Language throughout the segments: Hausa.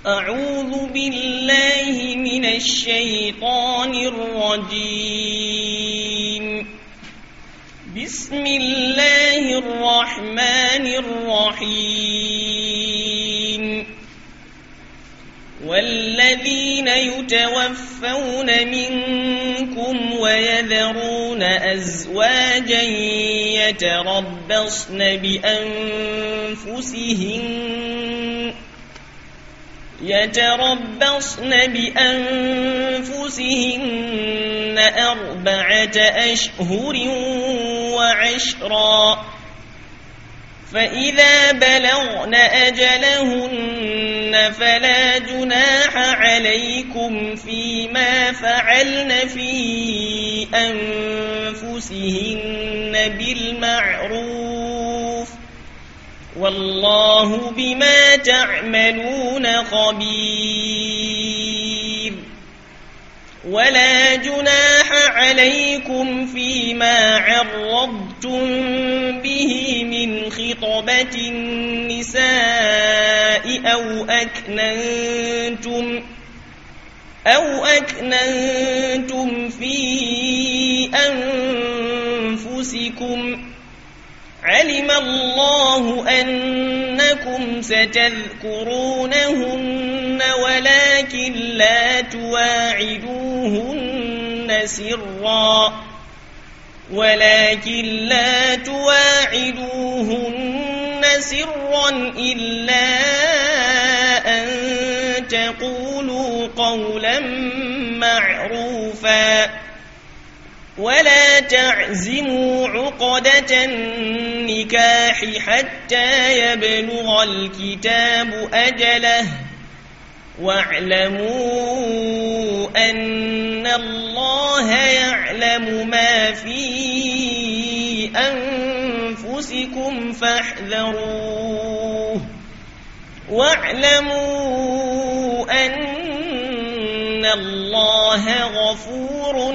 أعوذ بالله من الشيطان الرجيم بسم الله الرحمن الرحيم والذين يتوفون منكم ويذرون أزواجا يتربصن بأنفسهن يتربصن بأنفسهن أربعة أشهر وعشرا فإذا بلغن أجلهن فلا جناح عليكم فيما فعلن في أنفسهن بالمعروف والله بما تعملون خبير ولا جناح عليكم فيما عرضتم به من خطبة النساء أو أكننتم أو أكننتم في أنفسكم علم الله أنكم ستذكرونهن ولكن لا تواعدوهن سرا ولكن لا تواعدوهن سرا إلا أن تقولوا قولا معروفا ولا تعزموا عقدة النكاح حتى يبلغ الكتاب أجله واعلموا أن الله يعلم ما في أنفسكم فاحذروه واعلموا أن الله غفور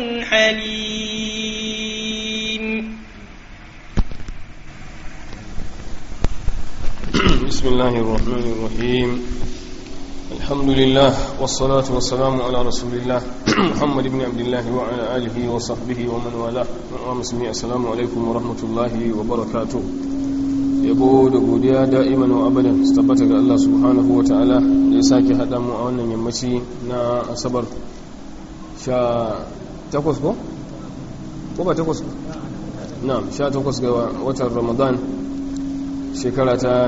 حليم بسم الله الرحمن الرحيم الحمد لله والصلاة والسلام على رسول الله محمد بن عبد الله وعلى آله وصحبه ومن والاه ومسلمي السلام عليكم ورحمة الله وبركاته yabo da godiya da'iman wa abadan su tabbata ga Allah subhanahu wa ta'ala da ya sake haɗa mu a wannan yammaci na asabar sha takwas ko? ko ba takwas ko? na sha takwas ga watan ramadan shekara ta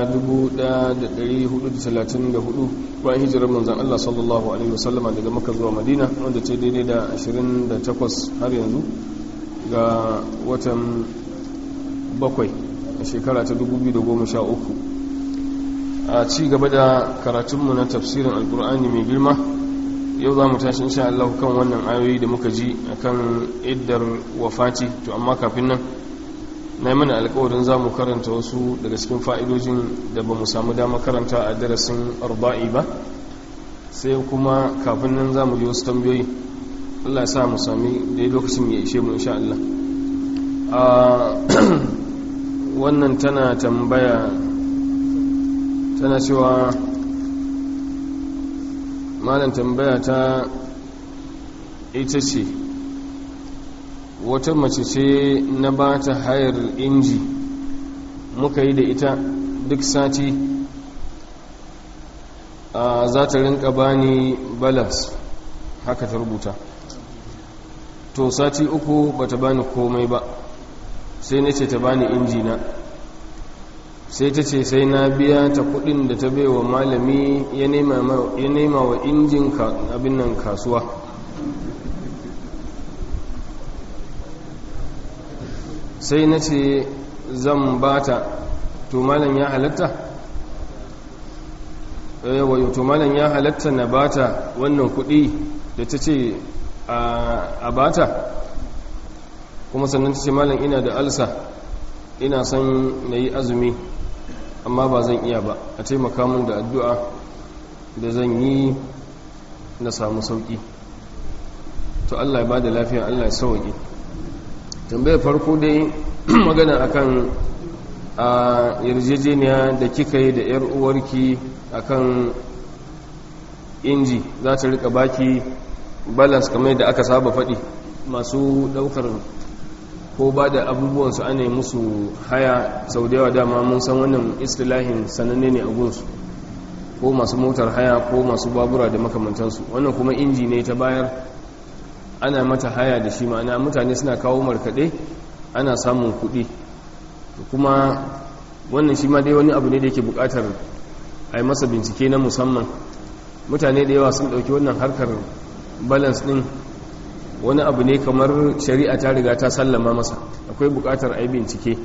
1434 bayan hijirar manzan Allah sallallahu Alaihi wasallama daga maka zuwa madina wanda ce daidai da 28 har yanzu ga watan bakwai a shekara ta 2013 a ci gaba da karatunmu na tafsirin alkur'ani mai girma yau za mu tashi insha Allah kan wannan ayoyi da muka ji akan iddar wafati to amma kafin nan na yi mana alkawarin za mu karanta wasu daga cikin fa'idojin da ba mu samu dama karanta a darasin arba'i ba sai kuma kafin nan za mu ji wasu tambayoyi Allah ya sa mu sami da lokacin ya ishe mu insha Allah wannan tana tambaya tana cewa malam tambaya ta ita ce wata mace ce na ba ta hayar inji muka yi da ita duk sati a za ta rinka bani balas haka ta rubuta to sati uku ba ta bani komai ba sai na ce ta bani injina sai ta ce sai na biya ta kudin da ta baiwa malami ya nema wa injin abin nan kasuwa sai na ce zan bata to malam ya halatta yawa to malam ya halatta na bata wannan kudi da ta ce a bata kuma sannan ta ce malam ina da alsa ina son na yi azumi amma ba zan iya ba a taimaka mun da addu'a da zan yi na samu sauki to Allah ya ba da lafiya Allah ya sauki tambayar farko dai magana akan a yarjejeniya da kika yi da 'yar uwarki akan inji za ta rika baki balance kamar yadda aka saba faɗi masu ɗaukar ko ba da abubuwansu ana yi musu haya sau da yawa dama mun san wannan istilahin sananne ne a gunsu ko masu motar haya ko masu babura da makamantansu wannan kuma inji ne ta bayar ana mata haya da shi ma'ana mutane suna kawo markaɗe ana samun kuɗi kuma wannan shi ma dai wani abu ne da yake buƙatar a yi masa bincike na musamman mutane da yawa sun ɗauki wannan harkar balance ɗin wani abu ne kamar shari'a ta riga ta sallama masa akwai buƙatar a yi bincike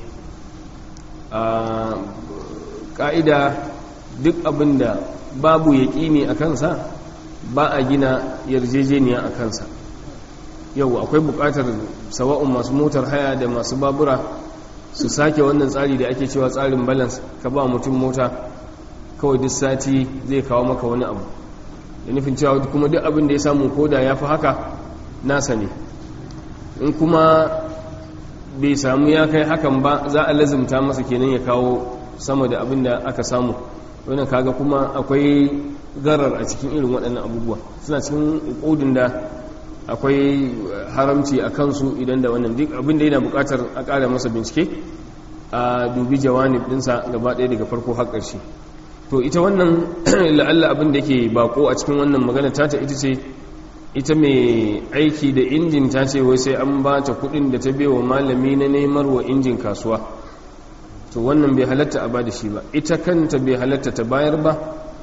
a ƙa'ida duk abin da babu yaƙini a kansa ba a gina yarjejeniya a kansa yau akwai buƙatar sawa'un masu motar haya da masu babura su sake wannan tsari da ake cewa tsarin balance ka ba mutum mota kawai duk sati zai kawo maka wani abu da nufin cewa kuma duk abin da ya samu koda ya fi haka nasa ne in kuma bai samu ya kai hakan ba za a lazimta masa kenan ya kawo sama da abin da aka samu wannan kaga kuma akwai garar a cikin irin waɗannan abubuwa suna cikin ƙudin da akwai haramci a kansu idan da wannan duk abin da yana buƙatar a ƙara masa bincike a dubi jawanib ɗinsa gaba ɗaya daga farko har ƙarshe to ita wannan la'alla abin da yake bako a cikin wannan magana ta ita ce ita mai aiki da injin ta ce wai sai an ba ta kudin da ta bewa malami na nemar wa injin kasuwa to wannan bai halatta a ba da shi ba ita kanta bai halatta ta bayar ba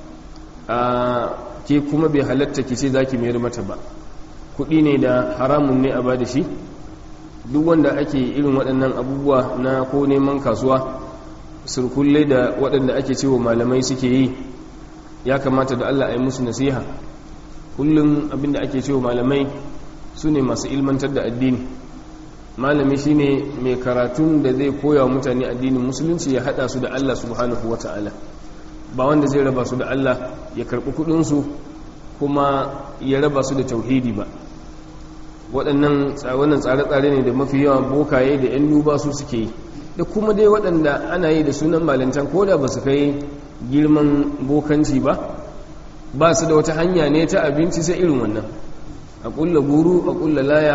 a ke kuma bai halatta ki ce za ki mayar mata ba kudi ne da haramun ne a ba da shi duk wanda ake irin waɗannan abubuwa na ko neman kasuwa surkulle da waɗanda ake cewa malamai suke yi ya kamata da allah a yi musu nasiha kullum abinda ake cewa malamai su ne masu ilmantar da addini malami shine mai karatun da zai koya wa mutane addinin musulunci ya hada su da Allah subhanahu wata'ala ba wanda zai raba su da Allah ya karbi kudinsu kuma ya raba su da tauhidi ba waɗannan tsare-tsare ne da mafi yawa bokaye da 'yan duba su suke yi da kuma dai waɗanda ana yi da sunan malintan ko da ba su kai girman bokanci ba ba su da wata hanya ne ta abinci sai irin wannan a kulla guru a kulla laya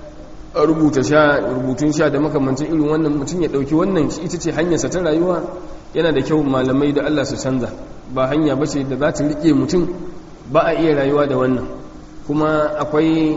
a rubuta sha rubutun sha da makamancin irin wannan mutum ya dauki wannan ita ce hanyarsa ta rayuwa yana da kyau malamai da Allah su canza ba hanya bace da za ta rike mutum ba a iya rayuwa da wannan kuma akwai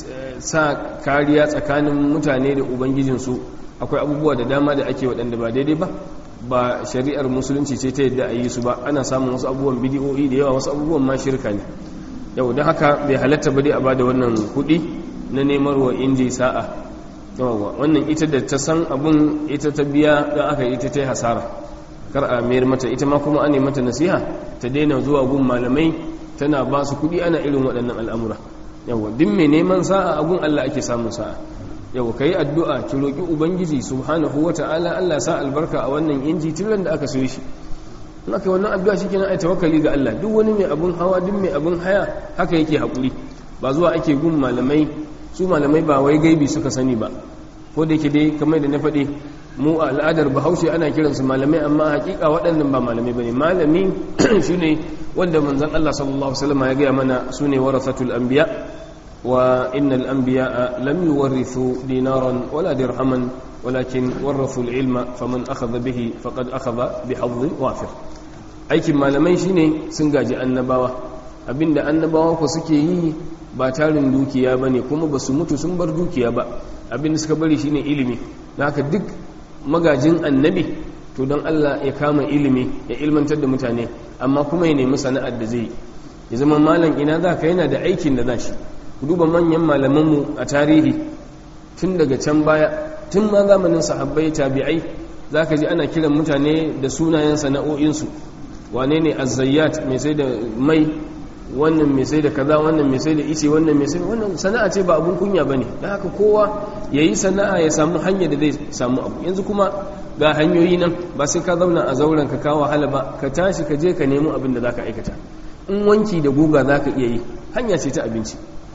sa kariya tsakanin mutane da ubangijinsu akwai abubuwa da dama da ake waɗanda ba daidai ba ba shari'ar musulunci ce ta yadda a yi su ba ana samun wasu abubuwan bidiyoyi da yawa wasu abubuwan ma shirka ne yau don haka bai halatta ba dai a bada wannan kuɗi na nemar wa inji sa'a yawa wannan ita da ta san abun ita ta biya don aka ita ta yi hasara kar a mayar mata ita ma kuma an mata nasiha ta daina zuwa gun malamai tana ba su kuɗi ana irin waɗannan al'amura yawa duk mai neman sa'a a gun allah ake samun sa'a yau ka yi addu'a ki roƙi ubangiji subhanahu wa ta'ala Allah sa albarka a wannan inji tilan da aka so shi in aka yi wannan addu'a shi kenan ai tawakkali ga Allah duk wani mai abun hawa duk mai abun haya haka yake haƙuri ba zuwa ake gun malamai su malamai ba wai gaibi suka sani ba ko da yake dai kamar da na faɗi mu a al'adar bahaushe ana kiransu malamai amma hakika waɗannan ba malamai bane malami shine wanda manzon Allah sallallahu alaihi wasallam ya gaya mana sune warasatul anbiya وإن الأنبياء لم يورثوا دينارا ولا درهما ولكن ورثوا العلم فمن أخذ به فقد أخذ بحظ وافر aikin malamai shine sun gaji annabawa abinda annabawa ku suke yi ba tarin dukiya bane kuma ba su mutu sun bar dukiya ba abinda suka bari shine ilimi haka duk magajin annabi to don Allah ya kama ilimi ya ilmantar da mutane amma kuma ya nemi sana'ar da zai ya zama malam ina za ka yana da aikin da za shi duba manyan malamanmu a tarihi tun daga can baya tun ma zamanin sahabbai tabi'ai za ka ji ana kiran mutane da sunayen sana'o'insu wane ne azayyat mai sai da mai wannan mai sai da kaza wannan mai sai da ice wannan mai sai wannan sana'a ce ba abun kunya bane dan haka kowa yayi sana'a ya samu hanya da zai samu abu yanzu kuma ga hanyoyi nan ba sai ka zauna a zauren ka kawo wahala ba ka tashi ka je ka nemo abin da zaka aikata in wanki da guga zaka iya yi hanya ce ta abinci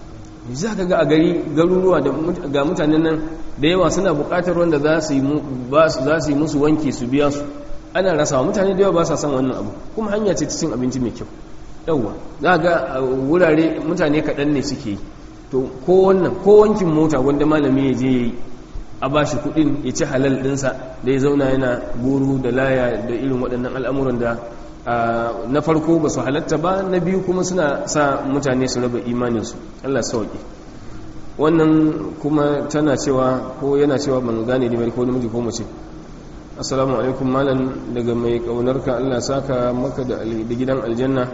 za ka ga a gari garuruwa ga mutanen nan da yawa suna bukatar wanda za su yi musu wanki su biya su ana rasawa mutane da yawa ba sa son wannan abu kuma hanya ce ta cin abinci mai kyau yauwa za ga a wurare mutane kaɗan ne suke yi to ko wannan ko wankin mota wanda malami ya je yi a ba shi kuɗin ya ci halal ɗinsa da ya zauna yana guru da laya da irin waɗannan al'amuran da na farko ba su halatta ba na biyu kuma suna sa mutane su raba imaninsu allah sauƙi wannan kuma tana cewa ko yana cewa ban gane ne ko namiji ko mace assalamu alaikum malam daga mai kaunarka allah saka maka da gidan aljanna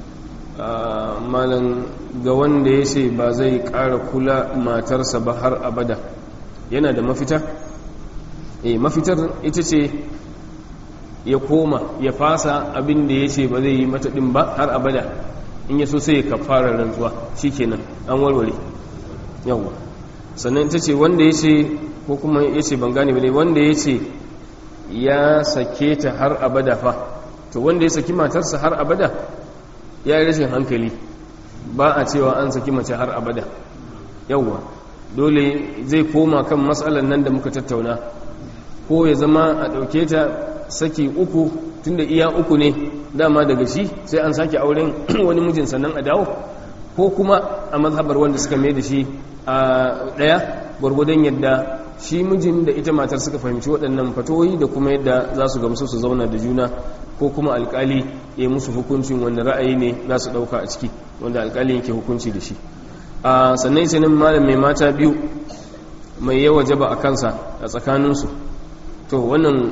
malam ga wanda ya ce ba zai ƙara kula matarsa ba har abada yana da mafita eh mafitar ita ce ya koma ya fasa abin da ya ce ba zai yi mata ɗin ba har abada in ya so sai ya kafara rantsuwa shikenan an warware yawwa sannan ita ce wanda ya ce ko kuma ya ce ban gane ba ne wanda ya ce ya sake ta har abada fa to wanda ya saki matarsa har abada ya yi rashin hankali ba a cewa an saki mace har abada yawwa dole zai koma kan matsalar nan da muka tattauna ko ya zama a ɗauke ta saki uku tunda iya uku ne dama daga shi sai an sake auren wani mijin sannan a dawo ko kuma a mazhabar wanda suka mai da shi a ɗaya gwargwadon yadda shi mijin da ita matar suka fahimci waɗannan fatoyi da kuma yadda za su gamsu su zauna da juna ko kuma alkali ya musu hukuncin wanda ra'ayi ne za su ɗauka a ciki wanda alkali yake hukunci da shi a sannan sanin malam mai mata biyu mai yawa jaba a kansa a tsakaninsu to wannan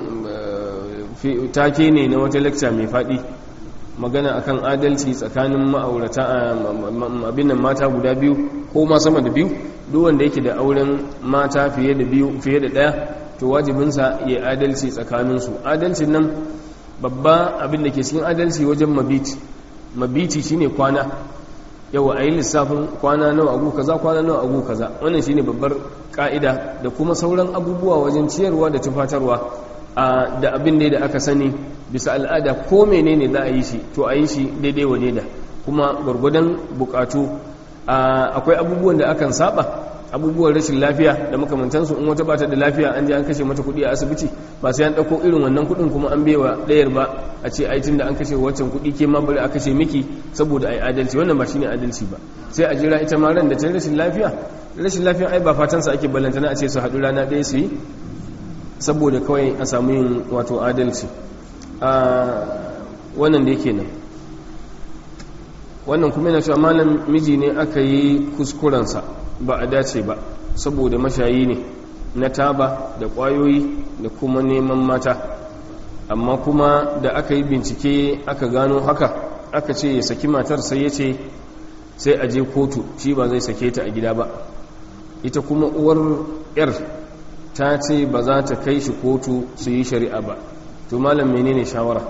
take ne na wata lecture mai faɗi magana akan adalci tsakanin ma'aurata abin nan mata guda biyu ko ma sama da biyu duk wanda yake da auren mata fiye da biyu fiye da ɗaya to wajibinsa ya adalci tsakaninsu adalcin nan babba abin da ke cikin adalci wajen mabiti mabiti shine kwana yawa a yi lissafin kwana nawa agu kaza kwana nawa agu kaza wannan shine babbar ka'ida da kuma sauran abubuwa wajen ciyarwa da tufatarwa da abin da aka sani bisa al'ada ko menene za a yi shi to a yi shi daidai wa da kuma gwargwadon bukatu akwai abubuwan da akan saba abubuwan rashin lafiya da makamantansu in wata bata da lafiya an je an kashe mata kuɗi a asibiti ba sai an ɗauko irin wannan kuɗin kuma an bewa ɗayar ba a ce aitin da an kashe waccan kuɗi ke ma bari a kashe miki saboda ai adalci wannan ba shine adalci ba sai a jira ita ma ran da ta rashin lafiya rashin lafiya ai ba fatansa ake ballantana a ce su haɗu rana ɗaya su yi saboda kawai a samu yin wato adalci a wannan da yake nan wannan kuma yana cewa malam miji ne aka yi kuskurensa ba a dace ba saboda mashayi ne na taba da ƙwayoyi da kuma neman mata amma kuma da aka yi bincike aka gano haka aka ce ya saki matar sai ya ce sai a je kotu shi ba zai sake ta a gida ba ita kuma uwar 'yar ta ce ba za ta kai shi kotu su yi shari'a ba to malam menene shawara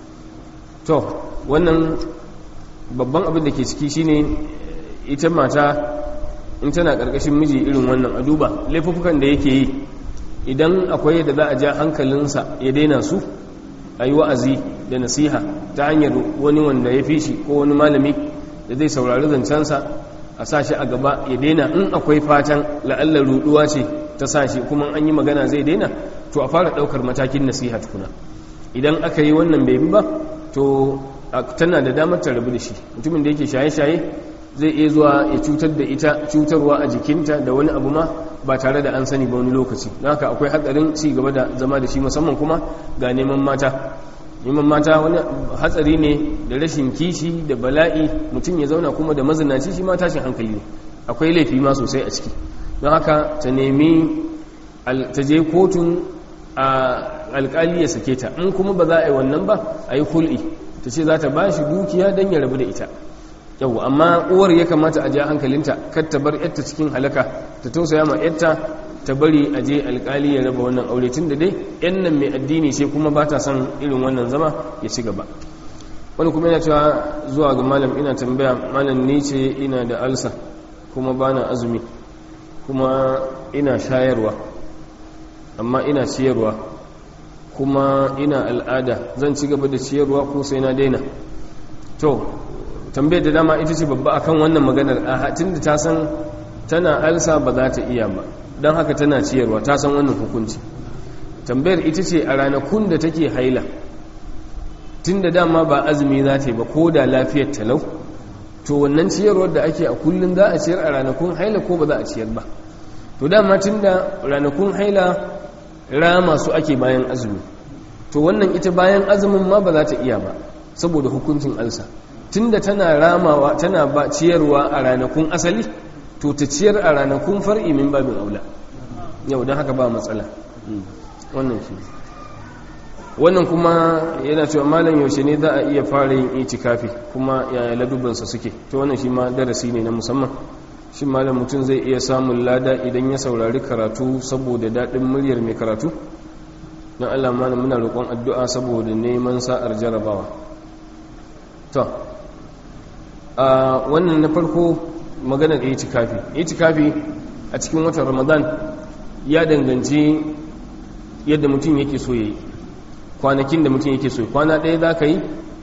to wannan babban abin da ke ciki shine ita mata in tana karkashin miji irin wannan a duba laifukan da yake yi idan akwai yadda za a ja hankalinsa ya daina su a yi wa'azi da nasiha ta hanyar wani wanda ya fi shi ko wani malami da zai saurari zancensa a sa shi a gaba ya daina in akwai fatan la'allar ruduwa ce ta sa shi kuma an yi magana zai daina to a fara daukar matakin nasiha tukuna idan aka yi wannan bai bi ba to tana da damar ta rabu da shi mutumin da yake shaye-shaye zai iya zuwa ya cutar da ita cutarwa a jikinta da wani abu ma ba tare da an sani ba wani lokaci don haka akwai hatsarin ci gaba da zama da shi musamman kuma ga neman mata neman mata wani hatsari ne da rashin kishi da bala'i mutum ya zauna kuma da mazinaci shi ma tashin hankali ne akwai laifi ma sosai a ciki don haka ta nemi ta je kotun a alkali ya sake ta in kuma ba za a yi wannan ba a yi hul'i ta ce za ta ba shi dukiya don ya rabu da ita yau amma uwar ya kamata a ja hankalinta kar ta bar yarta cikin halaka ta tausaya ma yarta ta bari a je alkali ya raba wannan aure tun da dai yan nan mai addini sai kuma ba ta son irin wannan zama ya ci gaba wani kuma yana cewa zuwa ga malam ina tambaya malam ni ce ina da alsa kuma bana azumi kuma ina shayarwa amma ina ciyarwa kuma ina al'ada zan ci gaba da ciyarwa ko sai na daina to tambayar da dama ita ce babba akan wannan maganar a hatin da ta san tana alsa ba za ta iya ba don haka tana ciyarwa ta san wannan hukunci tambayar ita ce a ranakun da take haila tun da dama ba azumi za ta yi ba ko da lafiyar talau to wannan ciyarwar da ake a kullum za a ciyar a ranakun haila ko ba za a ciyar ba to dama tun da ranakun haila rama su ake bayan azumi to wannan ita bayan azumin ma ba za ta iya ba saboda hukuncin alsa tun da tana ramawa tana ba ciyarwa a ranakun asali to ta ciyar a ranakun far'i min babin aula yau don haka ba matsala wannan shi wannan kuma yana cewa malam yaushe ne za a iya fara yin itikafi kuma yaya ladubansa suke to wannan shi ma darasi ne na musamman shi malam mutum zai iya samun lada idan ya saurari karatu saboda daɗin muryar mai karatu don allah mana muna roƙon addu'a saboda neman sa'ar jarabawa to a wannan na farko maganar itikafi itikafi a cikin watan ramadan ya danganci yadda mutum yake so ya yi kwanakin da mutum yake so kwana ɗaya za ka yi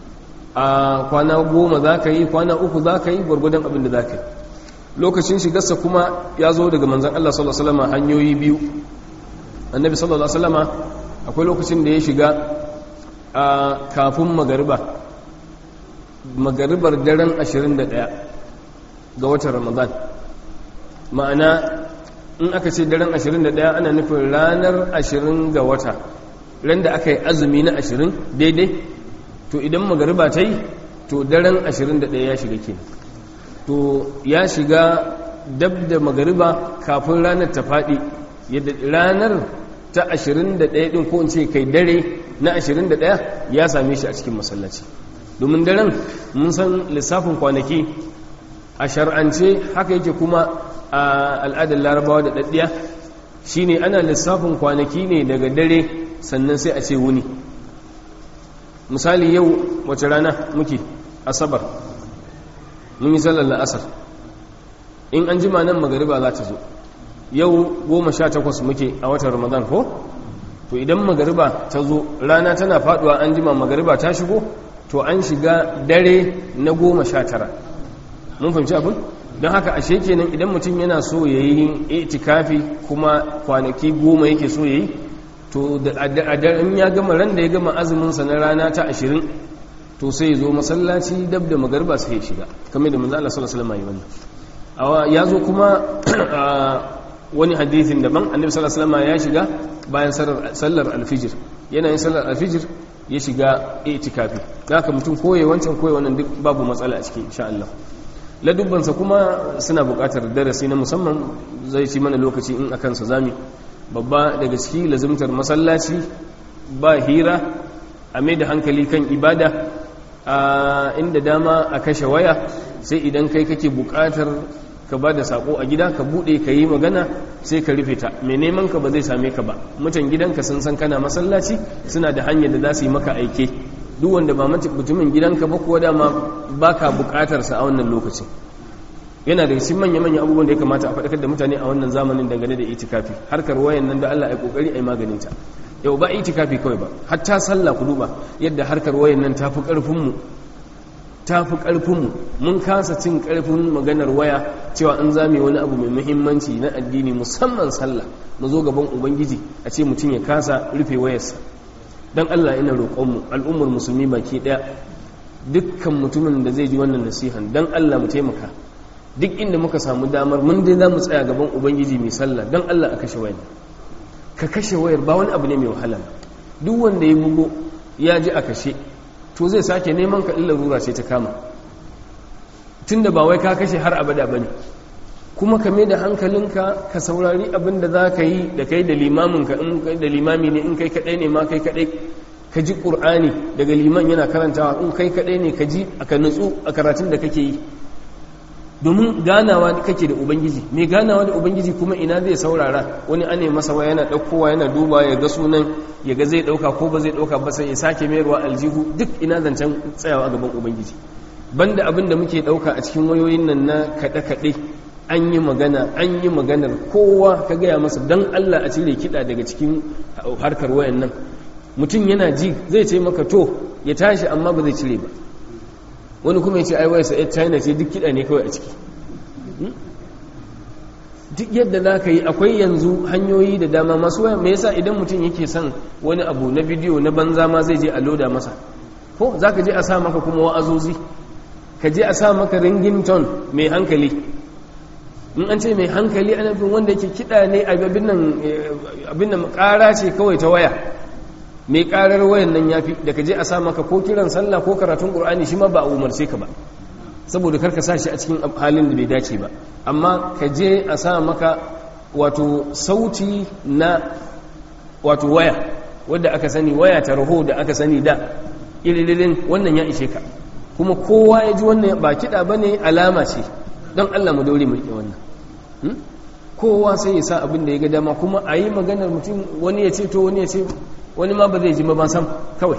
a kwana goma za ka yi kwana uku za ka yi gwargwadon abin da za ka yi lokacin shigarsa kuma ya zo daga manzan Allah sallallahu Alaihi wasallama hanyoyi biyu annabi sallallahu Alaihi wasallama akwai lokacin da ya shiga a kafin magariba magaribar daren 21 ga watan ramadan ma'ana in aka ce daren 21 ana nufin ranar 20 ga wata ran da aka yi azumi na 20 daidai to idan magariba ta yi to daren 21 ya shiga kenan to ya shiga dab da magariba kafin ranar ta faɗi yadda ranar ta 21 ɗin ko in ce kai dare na 21 ya same shi a cikin masallaci domin daren mun san lissafin kwanaki a shar'ance haka yake kuma a al'adar larabawa da ɗaɗɗiya shine ana lissafin kwanaki ne daga dare sannan sai a ce wuni misali yau wace rana muke asabar mun yi sallar la'asar in an jima nan magariba za ta zo yau goma sha takwas muke a watan ramadan ko to idan magariba ta zo rana tana faduwa an jima magariba ta shigo to an shiga dare na goma sha tara mun fahimci abin don haka ashe kenan idan mutum yana so ya yi itikafi kuma kwanaki goma yake so ya yi to a daren ya gama ran da ya gama azuminsa na rana ta ashirin to sai zo masallaci dab da magarba sai ya shiga kamar da manzo Allah sallallahu alaihi wasallam ya zo kuma wani hadithin daban annabi sallallahu alaihi wasallam ya shiga bayan sallar alfijir yana yin sallar alfijir ya shiga itikafi haka mutum koye wancan koye wannan duk babu matsala a cikin insha Allah ladubbansa kuma suna buƙatar darasi na musamman zai ci mana lokaci in akan sa zami babba daga ciki lazimtar masallaci ba hira a mai da hankali kan ibada a inda dama a kashe waya sai idan kai kake buƙatar ka ba da sako a gida ka buɗe ka yi magana sai ka rufe ta mai neman ka ba zai same ka ba mutan gidanka sun san kana masallaci suna da hanyar da za su yi maka aike duk wanda ba mutumin gidanka ba kuwa dama ba ka bukatarsa a wannan lokacin yana da cikin manya-manya abubuwan da ya kamata a faɗakar da mutane a wannan zamanin dangane da itikafi harkar wayan nan da Allah ya kokari a yi maganin ta yau ba itikafi kawai ba hatta sallah ku duba yadda harkar wayan nan tafi karfin mu tafi karfin mu mun kasa cin karfin maganar waya cewa in zame wani abu mai muhimmanci na addini musamman sallah mu zo gaban ubangiji a ce mutum ya kasa rufe wayarsa don Allah ina roƙonmu al'ummar musulmi baki ɗaya dukkan mutumin da zai ji wannan nasihan don Allah mu taimaka duk inda muka samu damar mun dai za mu tsaya gaban ubangiji mai sallah don Allah a kashe wayar ka kashe wayar ba wani abu ne mai wahala duk wanda ya bugo ya ji a kashe to zai sake neman ka illa rura ce ta kama tunda ba wai ka kashe har abada ba ne kuma ka da hankalinka ka saurari abin da za ka yi da kai da limaminka in kai da limami ne in kai kaɗai ne ma kai kaɗai ka ji ƙur'ani daga liman yana karantawa in kai kaɗai ne ka ji aka nutsu a karatun da kake yi domin ganawa kake da ubangiji mai ganawa da ubangiji kuma ina zai saurara wani ane masa wa yana ɗaukowa yana duba ya ga sunan ya ga zai ɗauka ko ba zai ɗauka ba sai ya sake mayarwa aljihu duk ina zancen tsayawa a gaban ubangiji banda abin da muke ɗauka a cikin wayoyin nan na kaɗe-kaɗe an yi magana an yi maganar kowa ka gaya masa don Allah a cire kiɗa daga cikin harkar wayan nan mutum yana ji zai ce maka to ya tashi amma ba zai cire ba wani kuma ya ce ai wayarsa yar china ce duk kiɗa ne kawai a ciki duk yadda za ka yi akwai yanzu hanyoyi da dama masu waya me yasa idan mutum yake son wani abu na bidiyo na banza ma zai je a loda masa ko za ka je a sa maka kuma wa'azozi ka je a sa maka ringington mai hankali in an ce mai hankali ana fin wanda yake kiɗa ne abin nan ƙara ce kawai ta waya mai ƙarar wayan nan ya fi da ka je a sa maka ko kiran sallah ko karatun ƙur'ani shi ma ba a umarce ka ba saboda karka sa shi a cikin halin da bai dace ba amma ka je a sa maka wato sauti na wato waya wadda aka sani waya ta raho da aka sani da iririn wannan ya ishe ka kuma kowa ya ji wannan ba kiɗa ba ne alama ce don allah mu daure mulki wannan kowa sai ya sa abin da ya ga dama kuma a yi maganar mutum wani ya ce to wani ya ce wani ma ba zai ji ba sam kawai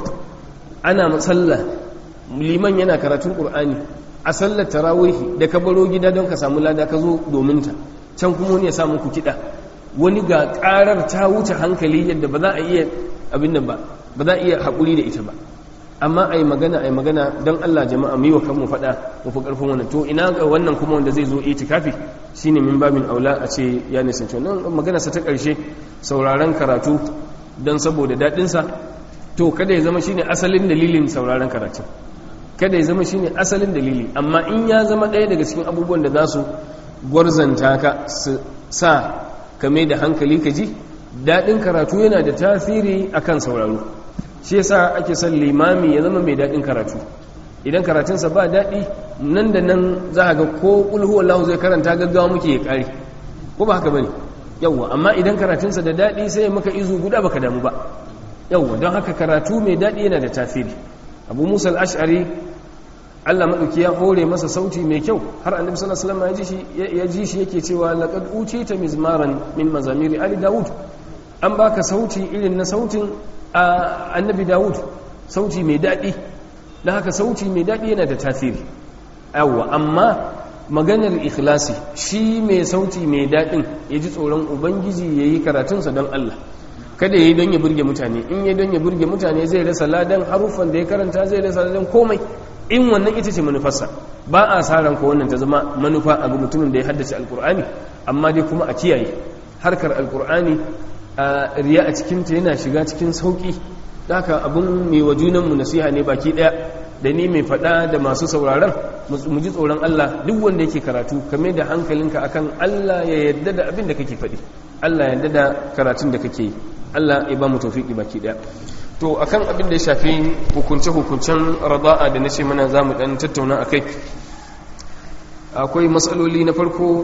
ana sallah liman yana karatun ƙur'ani a sallar tarawihi da ka baro gida don ka samu lada ka zo domin ta can kuma wani ya samu ku kiɗa wani ga ƙarar ta wuce hankali yadda ba za a iya abin nan ba ba za a iya haƙuri da ita ba amma a yi magana a yi magana don Allah jama'a mu yi wa kanmu faɗa mu fi ƙarfin wannan to ina ga wannan kuma wanda zai zo itikafi shine min babin aula a ce ya nisanci wannan magana sa ta ƙarshe sauraron karatu don saboda daɗinsa to kada ya zama shine asalin dalilin sauraron karatu kada ya zama shine asalin dalili amma in ya zama ɗaya daga cikin abubuwan da za su gwarzanta ka su sa ka mai da hankali ka ji daɗin karatu yana da tasiri akan sauraro shi yasa ake son limami ya zama mai daɗin karatu idan karatunsa ba daɗi nan da nan za a ga ko ƙulhu Allah zai karanta gaggawa muke ya ƙare ko ba haka bane yawwa amma idan karatunsa da daɗi sai ya maka izu guda baka damu ba yawwa don haka karatu mai daɗi yana da tasiri abu musa al-ash'ari Allah maɗauki ya hore masa sauti mai kyau har annabi sallallahu alaihi wasallam ya ji shi yake cewa laqad utita mizmaran min mazamiri ali daud an baka sauti irin na sautin annabi daud sauti mai daɗi dan haka sauti mai daɗi yana da tasiri yawa amma maganar ikhlasi shi mai sauti mai daɗin ya ji tsoron ubangiji ya yi karatunsa don Allah kada ya yi don ya burge mutane in ya don ya burge mutane zai rasa ladan haruffan da ya karanta zai rasa ladan komai in wannan ita ce manufarsa ba a sa ranka wannan ta zama manufa a ga mutumin da ya haddace alkur'ani amma dai kuma a kiyaye harkar alkur'ani a riya a cikinta yana shiga cikin sauki haka abin mai wa junanmu nasiha ne baki daya da ni mai faɗa da masu sauraron mu ji tsoron Allah duk wanda yake karatu kame da hankalinka akan Allah ya yarda da abin da kake faɗi Allah ya yarda da karatun da kake yi Allah ya ba mu tawfiki baki daya to akan abin da ya shafi hukunce-hukuncen rada'a da na ce mana za mu ɗan tattauna a kai akwai matsaloli na farko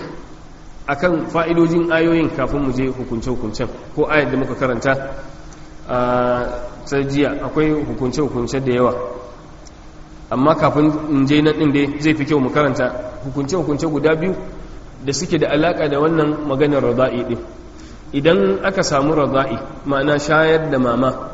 akan fa'idojin ayoyin kafin mu je hukunce-hukuncen ko ayar da muka karanta a jiya akwai hukunce-hukunce da yawa amma kafin in je nan ɗin dai zai fi kyau mu karanta hukunce-hukunce guda biyu da suke da alaƙa da wannan maganar rada'i ɗin idan aka samu rada'i ma'ana shayar da mama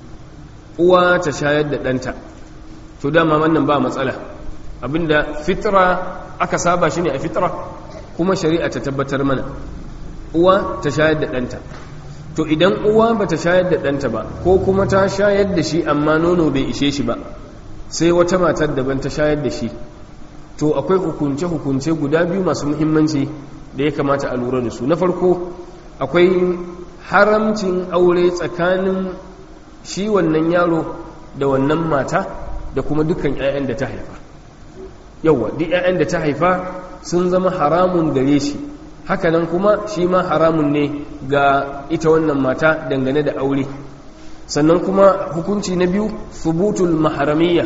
uwa ta shayar da ɗanta to dama wannan ba matsala abinda fitra aka saba shi ne a fitra kuma shari'a ta tabbatar mana uwa ta shayar da ɗanta to idan uwa ba ta shayar da ɗanta ba ko kuma ta shayar da shi amma nono bai ishe shi ba sai wata matar daban ta shayar da shi to akwai hukunce-hukunce guda biyu masu muhimmanci da ya kamata a lura da su na farko akwai haramcin aure tsakanin shi wannan yaro da wannan mata da kuma dukkan 'ya'yan da ta haifa yauwa duk 'ya'yan da ta haifa sun zama haramun gare shi hakanan kuma shi ma haramun ne ga ita wannan mata dangane da aure sannan kuma hukunci na biyu subutul maharamiyya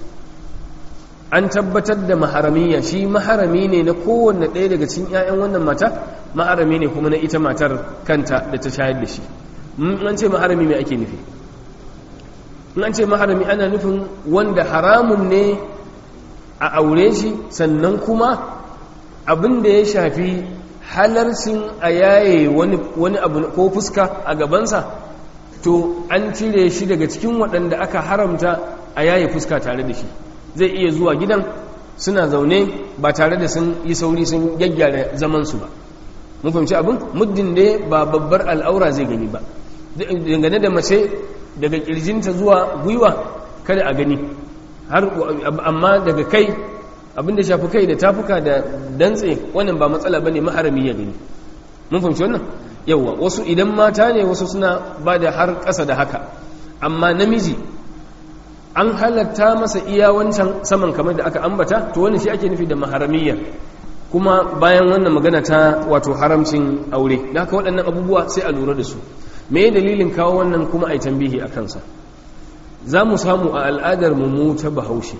an tabbatar da maharamiyya shi maharami ne na kowanne ɗaya daga cikin 'ya'yan wannan mata maharami ne kuma na ita matar kanta da ta shayar da shi an ce maharami mai ake nufi an ce maharami ana nufin wanda haramun ne a aure shi sannan kuma abin da ya shafi halarcin a yaye wani abu ko fuska a gabansa to an cire shi daga cikin waɗanda aka haramta a yaye fuska tare da shi zai iya zuwa gidan suna zaune ba tare da sun yi sauri sun gyaggyara zamansu ba mun fahimci abin muddin da ba babbar al'aura zai gani ba dangane da mace daga kirjinta zuwa gwiwa kada a gani har amma daga kai abinda shafi kai da tafuka da dantse wannan ba matsala bane maharami ya gani mun fahimci wannan yawa wasu idan mata ne wasu suna ba da har ƙasa da haka amma namiji an halatta masa iya wancan saman kamar da aka ambata to wannan shi ake nufi da maharamiyya kuma bayan wannan magana ta wato haramcin aure da haka waɗannan abubuwa sai a lura da su me dalilin kawo wannan kuma a yi tambihi a kansa za mu samu a al'adar mu ta bahaushe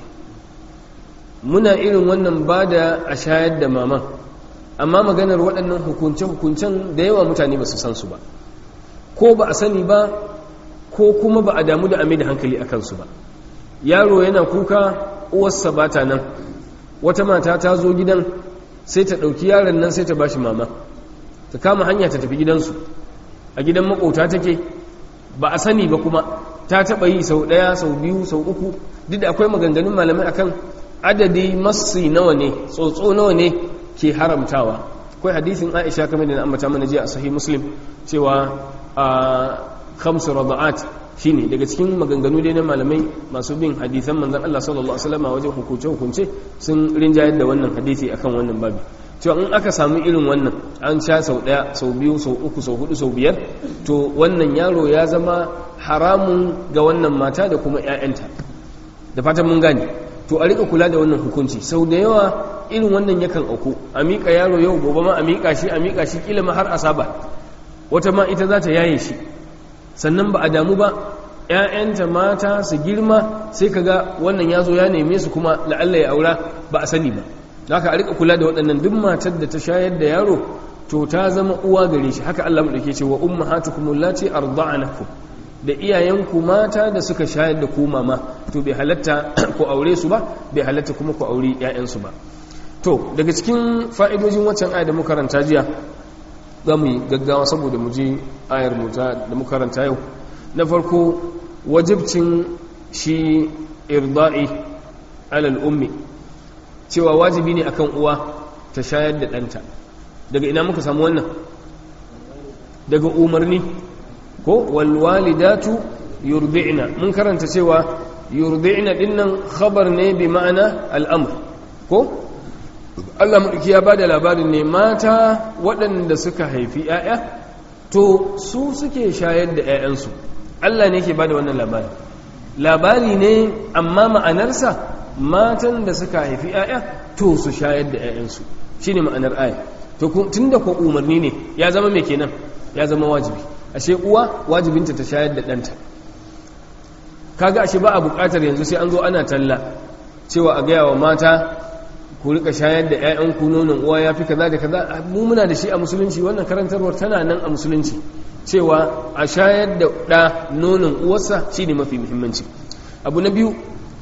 muna irin wannan ba da a shayar da maman amma maganar waɗannan hukunce-hukuncen da yawa mutane ba su san su ba ko ba a sani ba ko kuma ba a damu da ame da hankali a kansu ba yaro yana kuka uwarsa ba ta nan wata mata ta zo gidan sai ta ɗauki yaron nan sai ta ba shi mama ta kama hanya ta tafi gidansu a gidan makota take ba a sani ba kuma ta taɓa yi sau ɗaya sau biyu sau uku duk da akwai maganganun malamai akan adadi massi nawa ne tsotso nawa ne ke haramtawa akwai hadisin aisha kamar da na ambata mana jiya a sahih muslim cewa a khamsu rada'at shine daga cikin maganganu dai na malamai masu bin hadisan manzon Allah sallallahu alaihi wasallam wajen hukunce hukunce sun rinjayar da wannan hadisi akan wannan babi cewa in aka samu irin wannan an sha sau daya sau biyu sau uku sau hudu sau biyar to wannan yaro ya zama haramun ga wannan mata da kuma 'ya'yanta da fatan mun gane to a rika kula da wannan hukunci sau da yawa irin wannan yakan auku a miƙa yaro yau gobe ma a miƙa shi a miƙa shi kila ma har asaba wata ma ita za ta yaye shi sannan ba a damu ba ‘ya'yanta mata su girma sai ka ga wannan ya zo ya neme su kuma la'alla ya aura ba a sani ba da haka a rika kula da waɗannan duk matar da ta shayar da yaro to ta zama uwa gare shi haka Allah mu ce wa ummahatukum allati arda'anakum da iyayenku mata da suka shayar da ku mama to bai halatta ku aure su ba bai halatta kuma ku aure ‘ya'yansu ba to daga cikin fa'idojin waccan aya da muka karanta jiya za mu yi gaggawa saboda mu ji ayar mu da muka karanta yau na farko wajibcin shi irda'i alal ummi cewa wajibi ne akan uwa ta shayar da ɗanta daga ina muka samu wannan daga umarni ko walwalidatu yurdi'na mun karanta cewa yurdi'na dinnan khabar ne bi ma'ana al'amr ko Allah mulki ya bada labarin ne mata waɗanda suka haifi ‘ya'ya to su suke shayar da ‘ya'yansu Allah ne ke bada wannan labari labari ne amma ma'anarsa matan da suka haifi ‘ya'ya to su shayar da ‘ya'yansu shi ne ma'anar aya to tun da ko umarni ne ya zama mai kenan ya zama wajibi ashe uwa wajibinta ta shayar da ɗanta kaga ashe ba a buƙatar yanzu sai an zo ana talla cewa a gaya wa mata ku rika shayar da 'ya'yanku nonon uwa ya fi kaza da kaza mu muna da shi a musulunci wannan karantarwar tana nan a musulunci cewa a shayar da ɗa nonon uwarsa shi ne mafi muhimmanci abu na biyu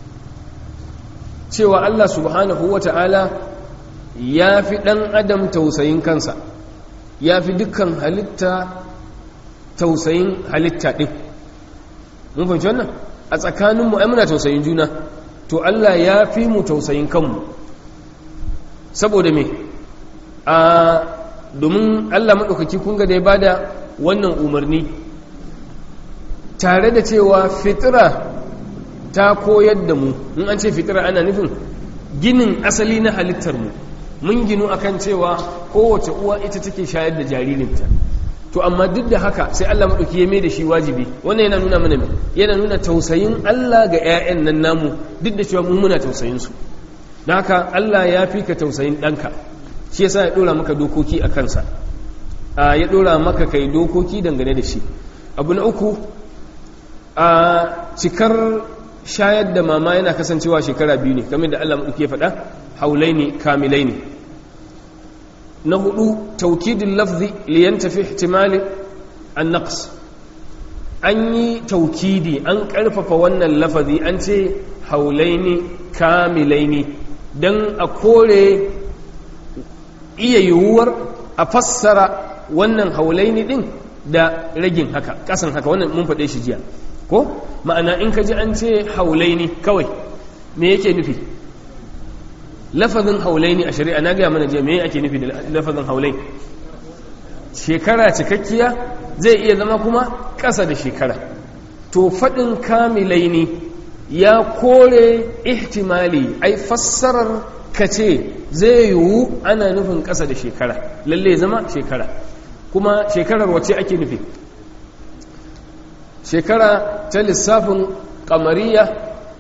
cewa allah subhanahu wa ta'ala ya fi ɗan adam tausayin kansa ya fi dukkan halitta tausayin halitta ɗin mun fahimci wannan a tsakaninmu ai muna tausayin juna to allah ya fi mu tausayin kanmu saboda me a domin allah maɗaukaki kunga da ya bada wannan umarni tare da cewa fitira ta koyar da mu in an ce fitira ana nufin ginin asali na halittar mu mun ginu akan cewa kowace uwa ita take shayar da jaririnta to amma duk da haka sai Allah maɗauki ya mai da shi wajibi wannan yana nuna mana yana nuna tausayin Allah ga 'ya'yan nan namu duk da cewa mu muna tausayin su da haka Allah ya fi ka tausayin ɗanka shi yasa ya ɗora maka dokoki a kansa ya ɗora maka kai dokoki dangane da shi abu na uku a cikar shayar da mama yana kasancewa shekara biyu ne kamar da Allah maɗauki ya faɗa haulai ne kamilai ne na hudu taukidin lafzi liyan tafi ihtimali an naqs an yi taukidi an ƙarfafa wannan lafazi an ce haulai ne kamilai ne don a kore iya yiwuwar a fassara wannan haulaini din da ragin haka kasan haka wannan mun faɗe shi jiya ko ma'ana in ka ji an ce haulaini kawai me yake nufi lafazin haulaini a shari'a na gaya mana jiya me ake nufi da lafazin haulai shekara cikakkiya zai iya zama kuma ƙasa da shekara to faɗin kamilaini ya kore ihtimali ai fassarar ka ce zai yiwu ana nufin ƙasa da shekara lalle zama shekara kuma shekarar wace ake nufi shekara ta lissafin kamariya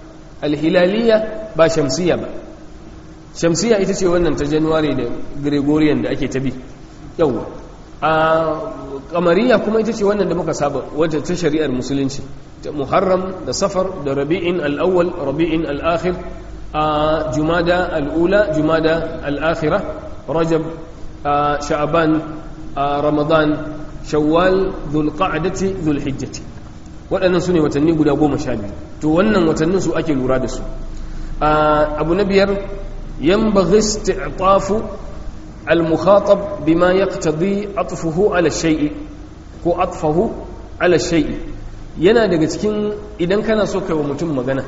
alhilaliya ba shamsiya ba shamsiya ita ce wannan ta january da gregorian da ake tabi yau a kamariya kuma ita ce wannan da muka saba wadda ta shari'ar musulunci ta muharram da safar da rabi'in al'awwal rabi'in al'akhir a jumada al'ula jumada al'akhira rajab sha'aban ramadan shawwal dhulqa'dati dhulhijjati waɗannan su ne watanni guda goma sha biyu to wannan watannin su ake lura da su abu na biyar ينبغي استعطاف المخاطب بما يقتضي عطفه على الشيء ko atfahu ala shay'i yana daga cikin idan kana so kai wa mutum magana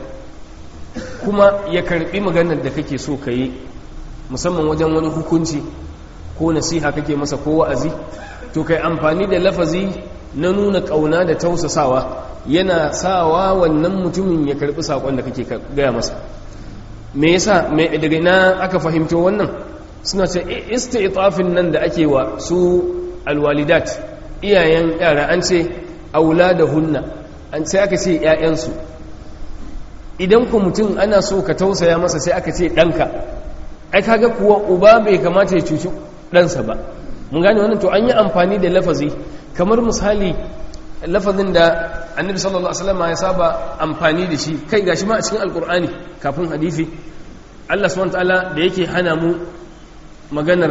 kuma ya karbi maganar da kake so ka yi musamman wajen wani hukunci ko nasiha kake masa ko wa'azi to kai amfani da lafazi na nuna kauna da tausasawa yana sawa wannan mutumin ya karbi sakon da kake gaya masa me yasa me daga na aka fahimto wannan suna ce isti'tafin nan da ake wa su alwalidat iyayen yara an ce auladahunna an sai aka ce ƴaƴansu idan ku mutum ana so ka tausaya masa sai aka ce ɗanka ai kaga kuwa uba bai kamata ya cuci ɗansa ba mun gane wannan to an yi amfani da lafazi kamar misali lafazin da annabi sallallahu alaihi wasallam ya saba amfani da shi kai gashi ma a cikin alkur'ani kafin hadisi Allah subhanahu wataala da yake hana mu maganar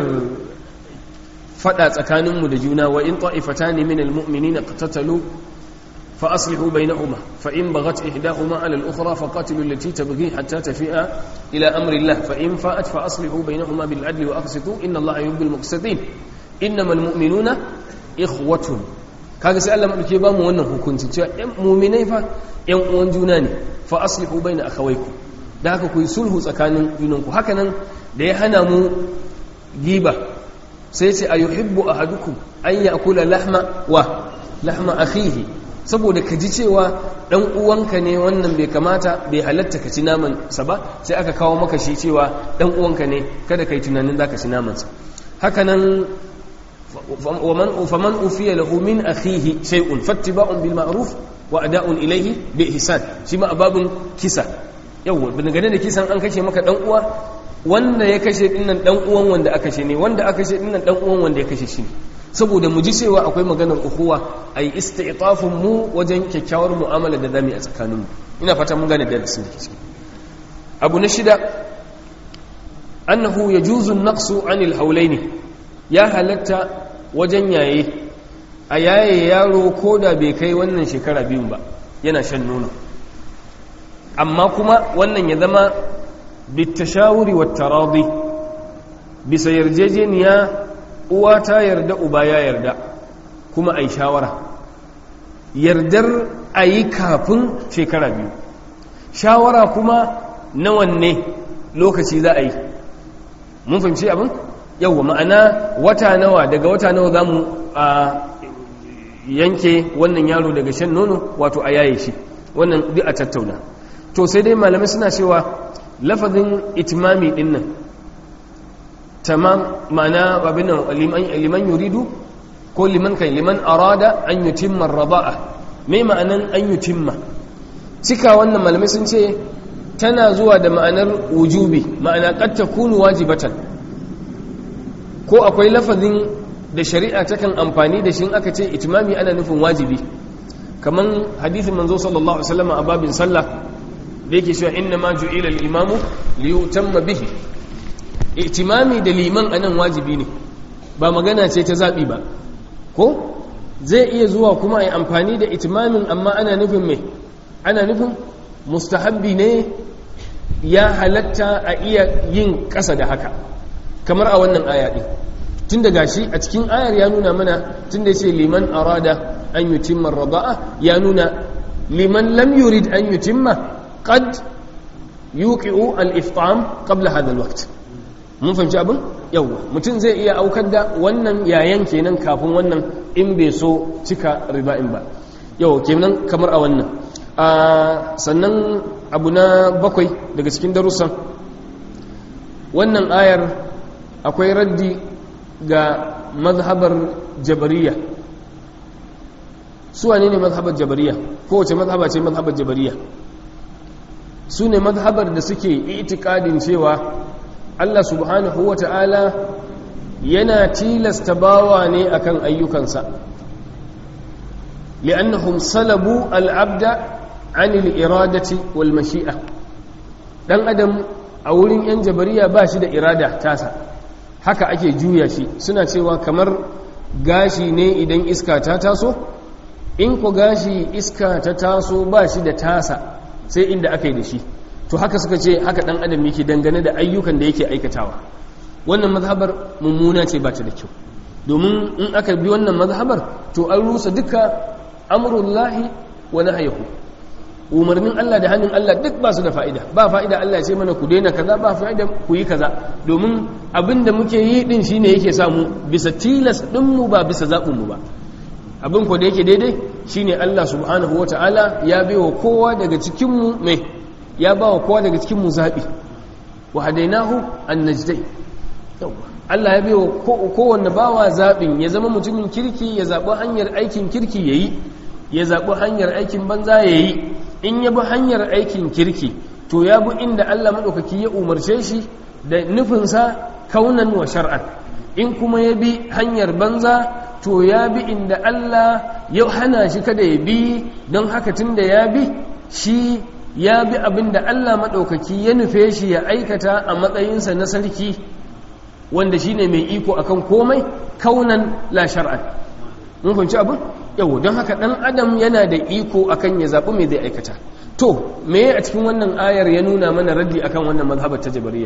fada tsakanin mu da juna wa in ta'ifatan min almu'minina qatatalu fa aslihu bainahuma fa in baghat ihdahuma ala al-ukhra fa qatilu allati tabghi hatta tafi'a ila amri Allah fa in fa'at fa aslihu bainahuma bil adli wa aqsitu inna Allah yuhibbul muqsitin innamal mu'minuna ikhwatun kaga sai Allah madauke ba mu wannan hukunci cewa ɗan mu'minai fa ƴan uwan juna ne fa aslihu baina akhawaykum da haka ku yi sulhu tsakanin junanku haka nan da ya hana mu giba sai ce ayuhibbu ahadukum an ya'kula lahma wa lahma akhihi saboda ka ji cewa dan uwanka ne wannan bai kamata bai halatta ka ci naman sa ba sai aka kawo maka shi cewa dan uwanka ne kada kai tunanin zaka ci naman sa haka nan ومن فمن أوفي له من أخيه شيء فاتباع بالمعروف وأداء إليه بإحسان شما أباب كسا yawwa bin gane da kisan an kashe maka dan uwa wanda ya kashe dinnan dan uwan wanda aka kashe ne wanda aka kashe dinnan dan uwan wanda ya kashe shi ne saboda mu ji cewa akwai maganar ukhuwa ai isti'tafun mu wajen kyakkyawar mu'amala da zamu a tsakanin mu ina fata mun gane darasin da ke ciki abu na shida annahu yajuzu an-naqsu 'anil hawlaini ya halatta wajen yaye a yaye yaro ko da bai kai wannan shekara biyun ba yana shan nono amma kuma wannan ya zama bitashawuri wa taradi bisa yarjejeniya uwa ta yarda uba ya yarda kuma a yi shawara yardar a yi kafin shekara biyu shawara kuma na wanne lokaci za a yi mun fahimci abin yauwa ma'ana wata nawa daga wata nawa za mu a yanke wannan yaro daga shan nono wato a yaye shi wannan duk a tattauna to sai dai malamai suna cewa lafazin itimami din nan tamam ma'ana abin nan liman yuridu ko liman kai liman arada an yutimma raba'a me ma'anan an yutimma cika wannan malamai sun ce tana zuwa da ma'anar wujubi ma'ana qad takunu wajibatan ko akwai lafazin da shari'a takan amfani da shi aka ce itimami ana nufin wajibi kaman hadithin manzo sallallahu alaihi wasallam a babin sallah da yake cewa inna ma ju'ila al-imamu li yutamma bihi itimami da liman anan wajibi ne ba magana ce ta zabi ba ko zai iya zuwa kuma ai amfani da itimamin amma ana nufin me ana nufin mustahabbi ne ya halatta a iya yin ƙasa da haka kamar a wannan aya ɗin tun da gashi a cikin ayar ya nuna mana tun da ce liman arada an yi timman raba'a ya nuna liman lam yurid an yi timma qad yuqi'u al-iftam qabla hadha al-waqt mun fahimci abin yawa mutum zai iya aukar da wannan yayan kenan kafin wannan in bai so cika riba'in ba yawa kenan kamar a wannan sannan abu na bakwai daga cikin darussan wannan ayar akwai raddi ga mazhabar jabariya su wane ne mazhabar jabariya kowace mazhaba ce mazhabar jabariya su ne mazhabar da suke itikadin cewa Allah subhanahu wa ta'ala yana tilasta bawa ne akan ayyukansa li'annahum salabu al'abda anil iradati wal mashi'a dan adam a wurin yan jabariya ba shi da irada tasa haka ake juya shi suna cewa kamar gashi ne idan iska ta taso in ku gashi iska ta taso ba shi da tasa sai inda aka yi da shi to haka suka ce haka dan adam yake dangane da ayyukan da yake aikatawa wannan mazhabar mummuna ce ba ta da kyau domin in aka bi wannan mazhabar to an rusa duka amrullahi wa nahyahu umarnin Allah da hannun Allah duk ba su da fa'ida ba fa'ida Allah ya ce mana ku daina kaza ba fa'ida ku yi kaza domin abin da muke yi din shine yake samu bisa tilas din mu ba bisa zaɓin mu ba abin ko da yake daidai shine Allah subhanahu wata'ala ya baiwa kowa daga cikin mu mai ya ba wa kowa daga cikin mu zaɓi wa hadainahu an-najdai Allah ya baiwa kowanne bawa zaɓin ya zama mutumin kirki ya zaɓi hanyar aikin kirki yayi ya zaɓi hanyar aikin banza yayi in ya bi hanyar aikin kirki to ya bi inda Allah maɗaukaki ya umarce shi da nufinsa kaunan wa shar'an in kuma ya bi hanyar banza to ya bi inda Allah ya hana shi kada ya bi don haka tun da ya bi shi ya bi abin da Allah maɗaukaki ya nufe shi ya aikata a matsayinsa na sarki wanda shi ne mai iko akan komai kaunan la shar'an mun fahimci abin yau don haka ɗan adam yana da iko akan ya zaɓi mai zai aikata to me a cikin wannan ayar ya nuna mana raddi akan wannan mazhabar ta jabariya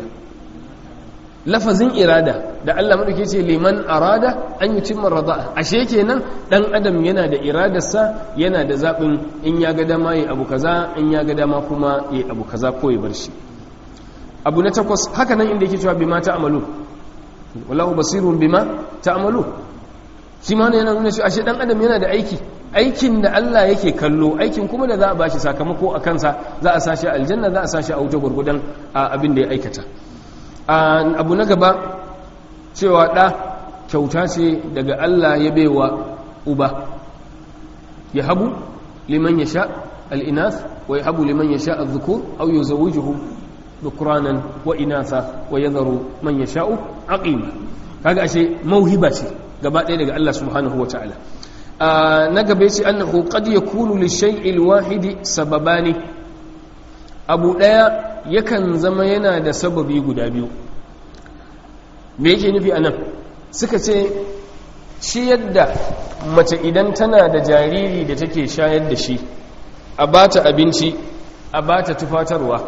lafazin irada da Allah maɗauke ce liman arada an yi cimma rada'a ashe kenan ɗan adam yana da iradarsa yana da zaɓin in ya ga dama yi abu kaza in ya ga dama kuma yi abu kaza ko ya bar shi abu na takwas haka nan inda yake cewa bima ta amalu wallahu basirun bima ta amalu shi ma yana nuna shi ashe dan adam yana da aiki aikin da Allah yake kallo aikin kuma da za a bashi sakamako a kansa za a sashi aljanna za a sashi a wuta gurgudan abin da ya aikata abu na gaba cewa ɗa kyauta ce daga Allah ya baiwa uba ya habu liman ya sha al'inas wa ya habu liman ya sha al-zukur au yi zawujuhu dukuranan wa inasa wa ya zaro man ya sha'u aqima kaga ashe mauhiba ce gaba ɗaya daga Allah subhanahu wa ta'ala na gaba ce annahu qad yakunu li shay'il wahidi sababani abu ɗaya yakan zama yana da sababi guda biyu me yake nufi anan suka ce shi yadda mace idan tana da jariri da take shayar da shi a bata abinci a bata tufatarwa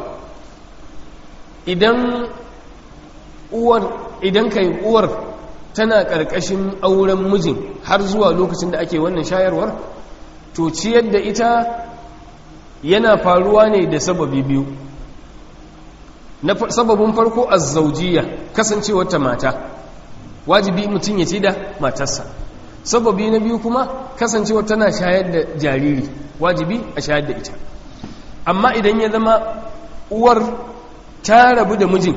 idan uwar idan kai uwar tana ƙarƙashin auren mijin har zuwa lokacin da ake wannan shayarwar to ciyar da ita yana faruwa ne da sababi biyu na sababin farko azzaujiya kasancewar ta mata wajibi mutum ya ci da matarsa sababi na biyu kuma kasancewar tana shayar da jariri wajibi a shayar da ita amma idan ya zama uwar ta rabu da mijin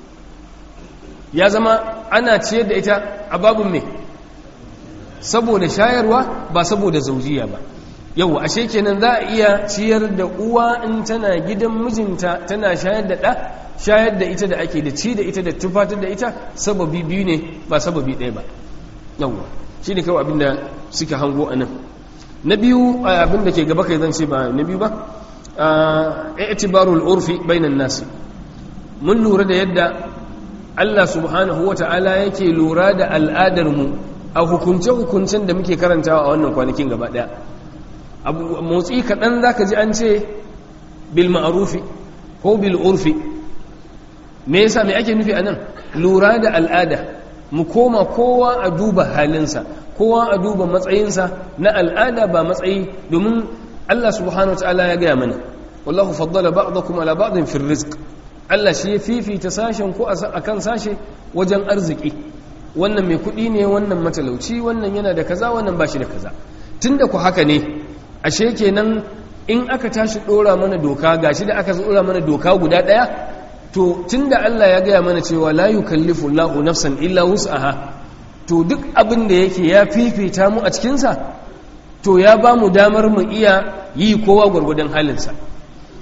ya zama ana ciyar da ita a babin mai saboda shayarwa ba saboda zaujiya ba yau ashe kenan za a iya ciyar da uwa in tana gidan mijinta tana shayar da ɗa shayar da ita da ake da ci da ita da tufatar da ita sababi biyu ne ba sababi ɗaya ba yawwa shi ne kawai abinda suke hango a nan na biyu abinda ke gaba kai zan ce ba na biyu ba i'tibarul urfi bainan nasi mun lura da yadda Allah subhanahu wa ta'ala yake lura da al'adarmu a hukunce-hukuncen da muke karantawa a wannan kwanakin gaba ɗaya motsi kaɗan za ka ji an ce bil ma'arufi ko bil urfi me yasa mai ake nufi a nan lura da al'ada mu koma kowa a duba halinsa kowa a duba matsayinsa na al'ada ba matsayi domin Allah subhanahu wa ta'ala ya gaya mana wallahu faddala ba'dakum ala ba'din fi rizq Allah shi ya fifita sashen ko akan sashe wajen arziki wannan mai kuɗi ne wannan matalauci wannan yana da kaza wannan ba shi da kaza tunda ku haka ne ashe kenan in aka tashi ɗora mana doka gashi da aka ɗora mana doka guda ɗaya to tunda Allah ya gaya mana cewa la yukallifu Allahu nafsan illa wus'aha to duk abin da yake ya fifita mu a cikinsa to ya ba mu damar mu iya yi kowa gwargwadon halinsa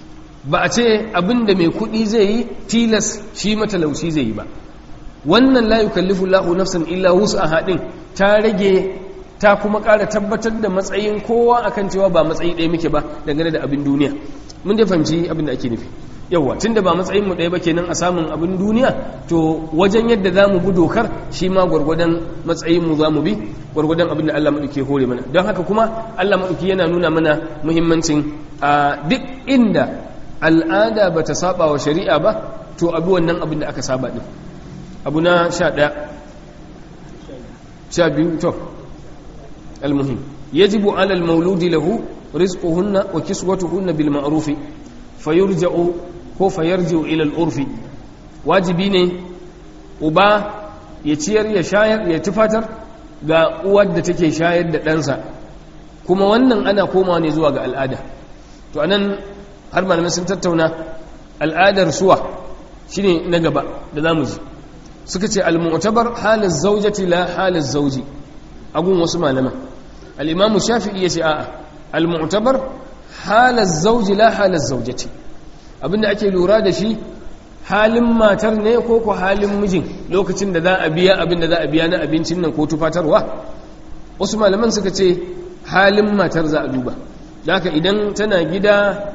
ba a ce abin da mai kuɗi zai yi tilas shi matalauci zai yi ba wannan la yukallifu lahu nafsan illa wus'aha din ta rage ta kuma ƙara tabbatar da matsayin kowa akan cewa ba matsayi ɗaya muke ba dangane da abin duniya mun dai fahimci abin da ake nufi yawwa tunda ba matsayin mu ɗaya ba kenan a samun abin duniya to wajen yadda za mu bi dokar shi ma gwargwadon matsayin mu za mu bi gwargwadon abin da Allah maɗauki hore mana don haka kuma Allah maɗauki yana nuna mana muhimmancin a duk inda al'ada ba ta saba wa shari'a ba to abi wannan abin da aka saba ɗin abu na sha ɗaya sha biyu to المهم يجب على المولود له رزقهن وكسوتهن بالمعروف فيرجع ko fayarjiu ila al-urfi wajibi ne uba ya ciyar ya shayar ya tufatar ga uwar da take shayar da ɗansa kuma wannan ana komawa ne zuwa ga al'ada to anan har malamai sun tattauna al'adar suwa shine na gaba da zamu ji suka ce al-mu'tabar halin zawjati la halin zawji agun wasu malaman al'imamu shafi'i ya ce a'a al-mu'tabar halar zauji la halar zaujati abinda ake lura da shi halin matar ne ko ko halin mijin lokacin da za a biya abinda za a biya na abincin nan ko tufatarwa wasu malaman suka ce halin matar za a duba haka idan tana gida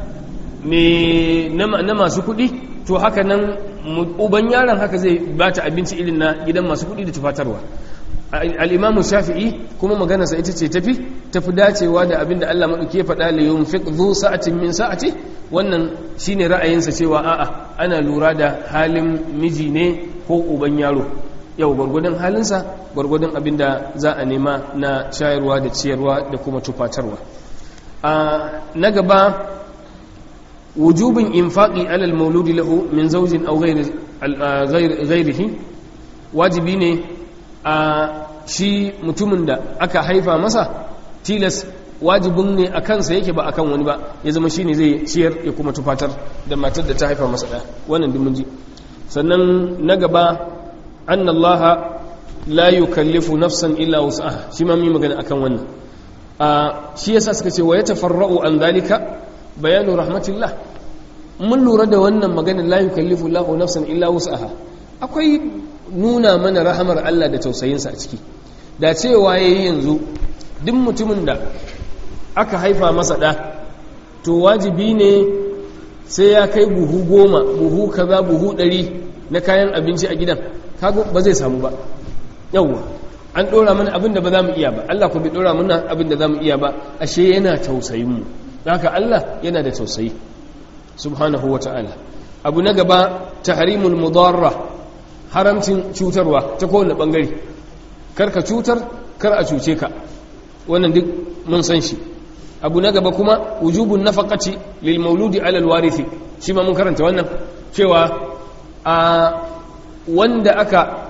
na masu kuɗi to haka nan uban yaron haka zai bata abinci irin na gidan masu kuɗi da tufatarwa al'imamu shafi'i kuma maganarsa ita ce tafi tafi dacewa da abinda Allah maɗauki ya faɗa da yawon fiƙzu sa'atin min sa'ati wannan shi ne ra'ayinsa cewa a'a ana lura da halin miji ne ko uban yaro yau gwargwadon halinsa gwargwadon abinda za a nema na shayarwa da ciyarwa da kuma tufatarwa na gaba wujubin infaƙi alal mauludi lahu min zaujin au ghairihi wajibi ne a shi mutumin da aka haifa masa tilas wajibin ne a kansa yake ba akan wani ba ya zama shi ne zai ciyar ya kuma tufatar da matar da ta haifa masa ɗaya wannan dimin ji sannan na gaba an allaha la yukallifu nafsan illa wus'aha shi ma mi magana akan wannan a shi yasa suka ce wa ya tafarra'u an zalika bayanu rahmatillah mun lura da wannan maganar la yukallifu lahu nafsan illa wus'aha akwai nuna mana rahamar Allah da tausayinsa a ciki da cewa ya yi yanzu duk mutumin da aka haifa masa ɗa to wajibi ne sai ya kai buhu goma buhu kaza buhu ɗari na kayan abinci a gidan kago ba zai samu ba yawwa an ɗora mana abin da ba za mu iya ba Allah ku bai ɗora mana abin da za mu iya ba ashe yana tausayinmu haka Allah yana da tausayi subhanahu wa ta'ala abu na gaba tahrimul mudarra haramcin cutarwa ta kowane bangare kar ka cutar kar a cuce ka wannan duk mun san shi abu na gaba kuma wujubun nafaqati lil mauludi ala al warithi shi ma mun karanta wannan cewa a wanda aka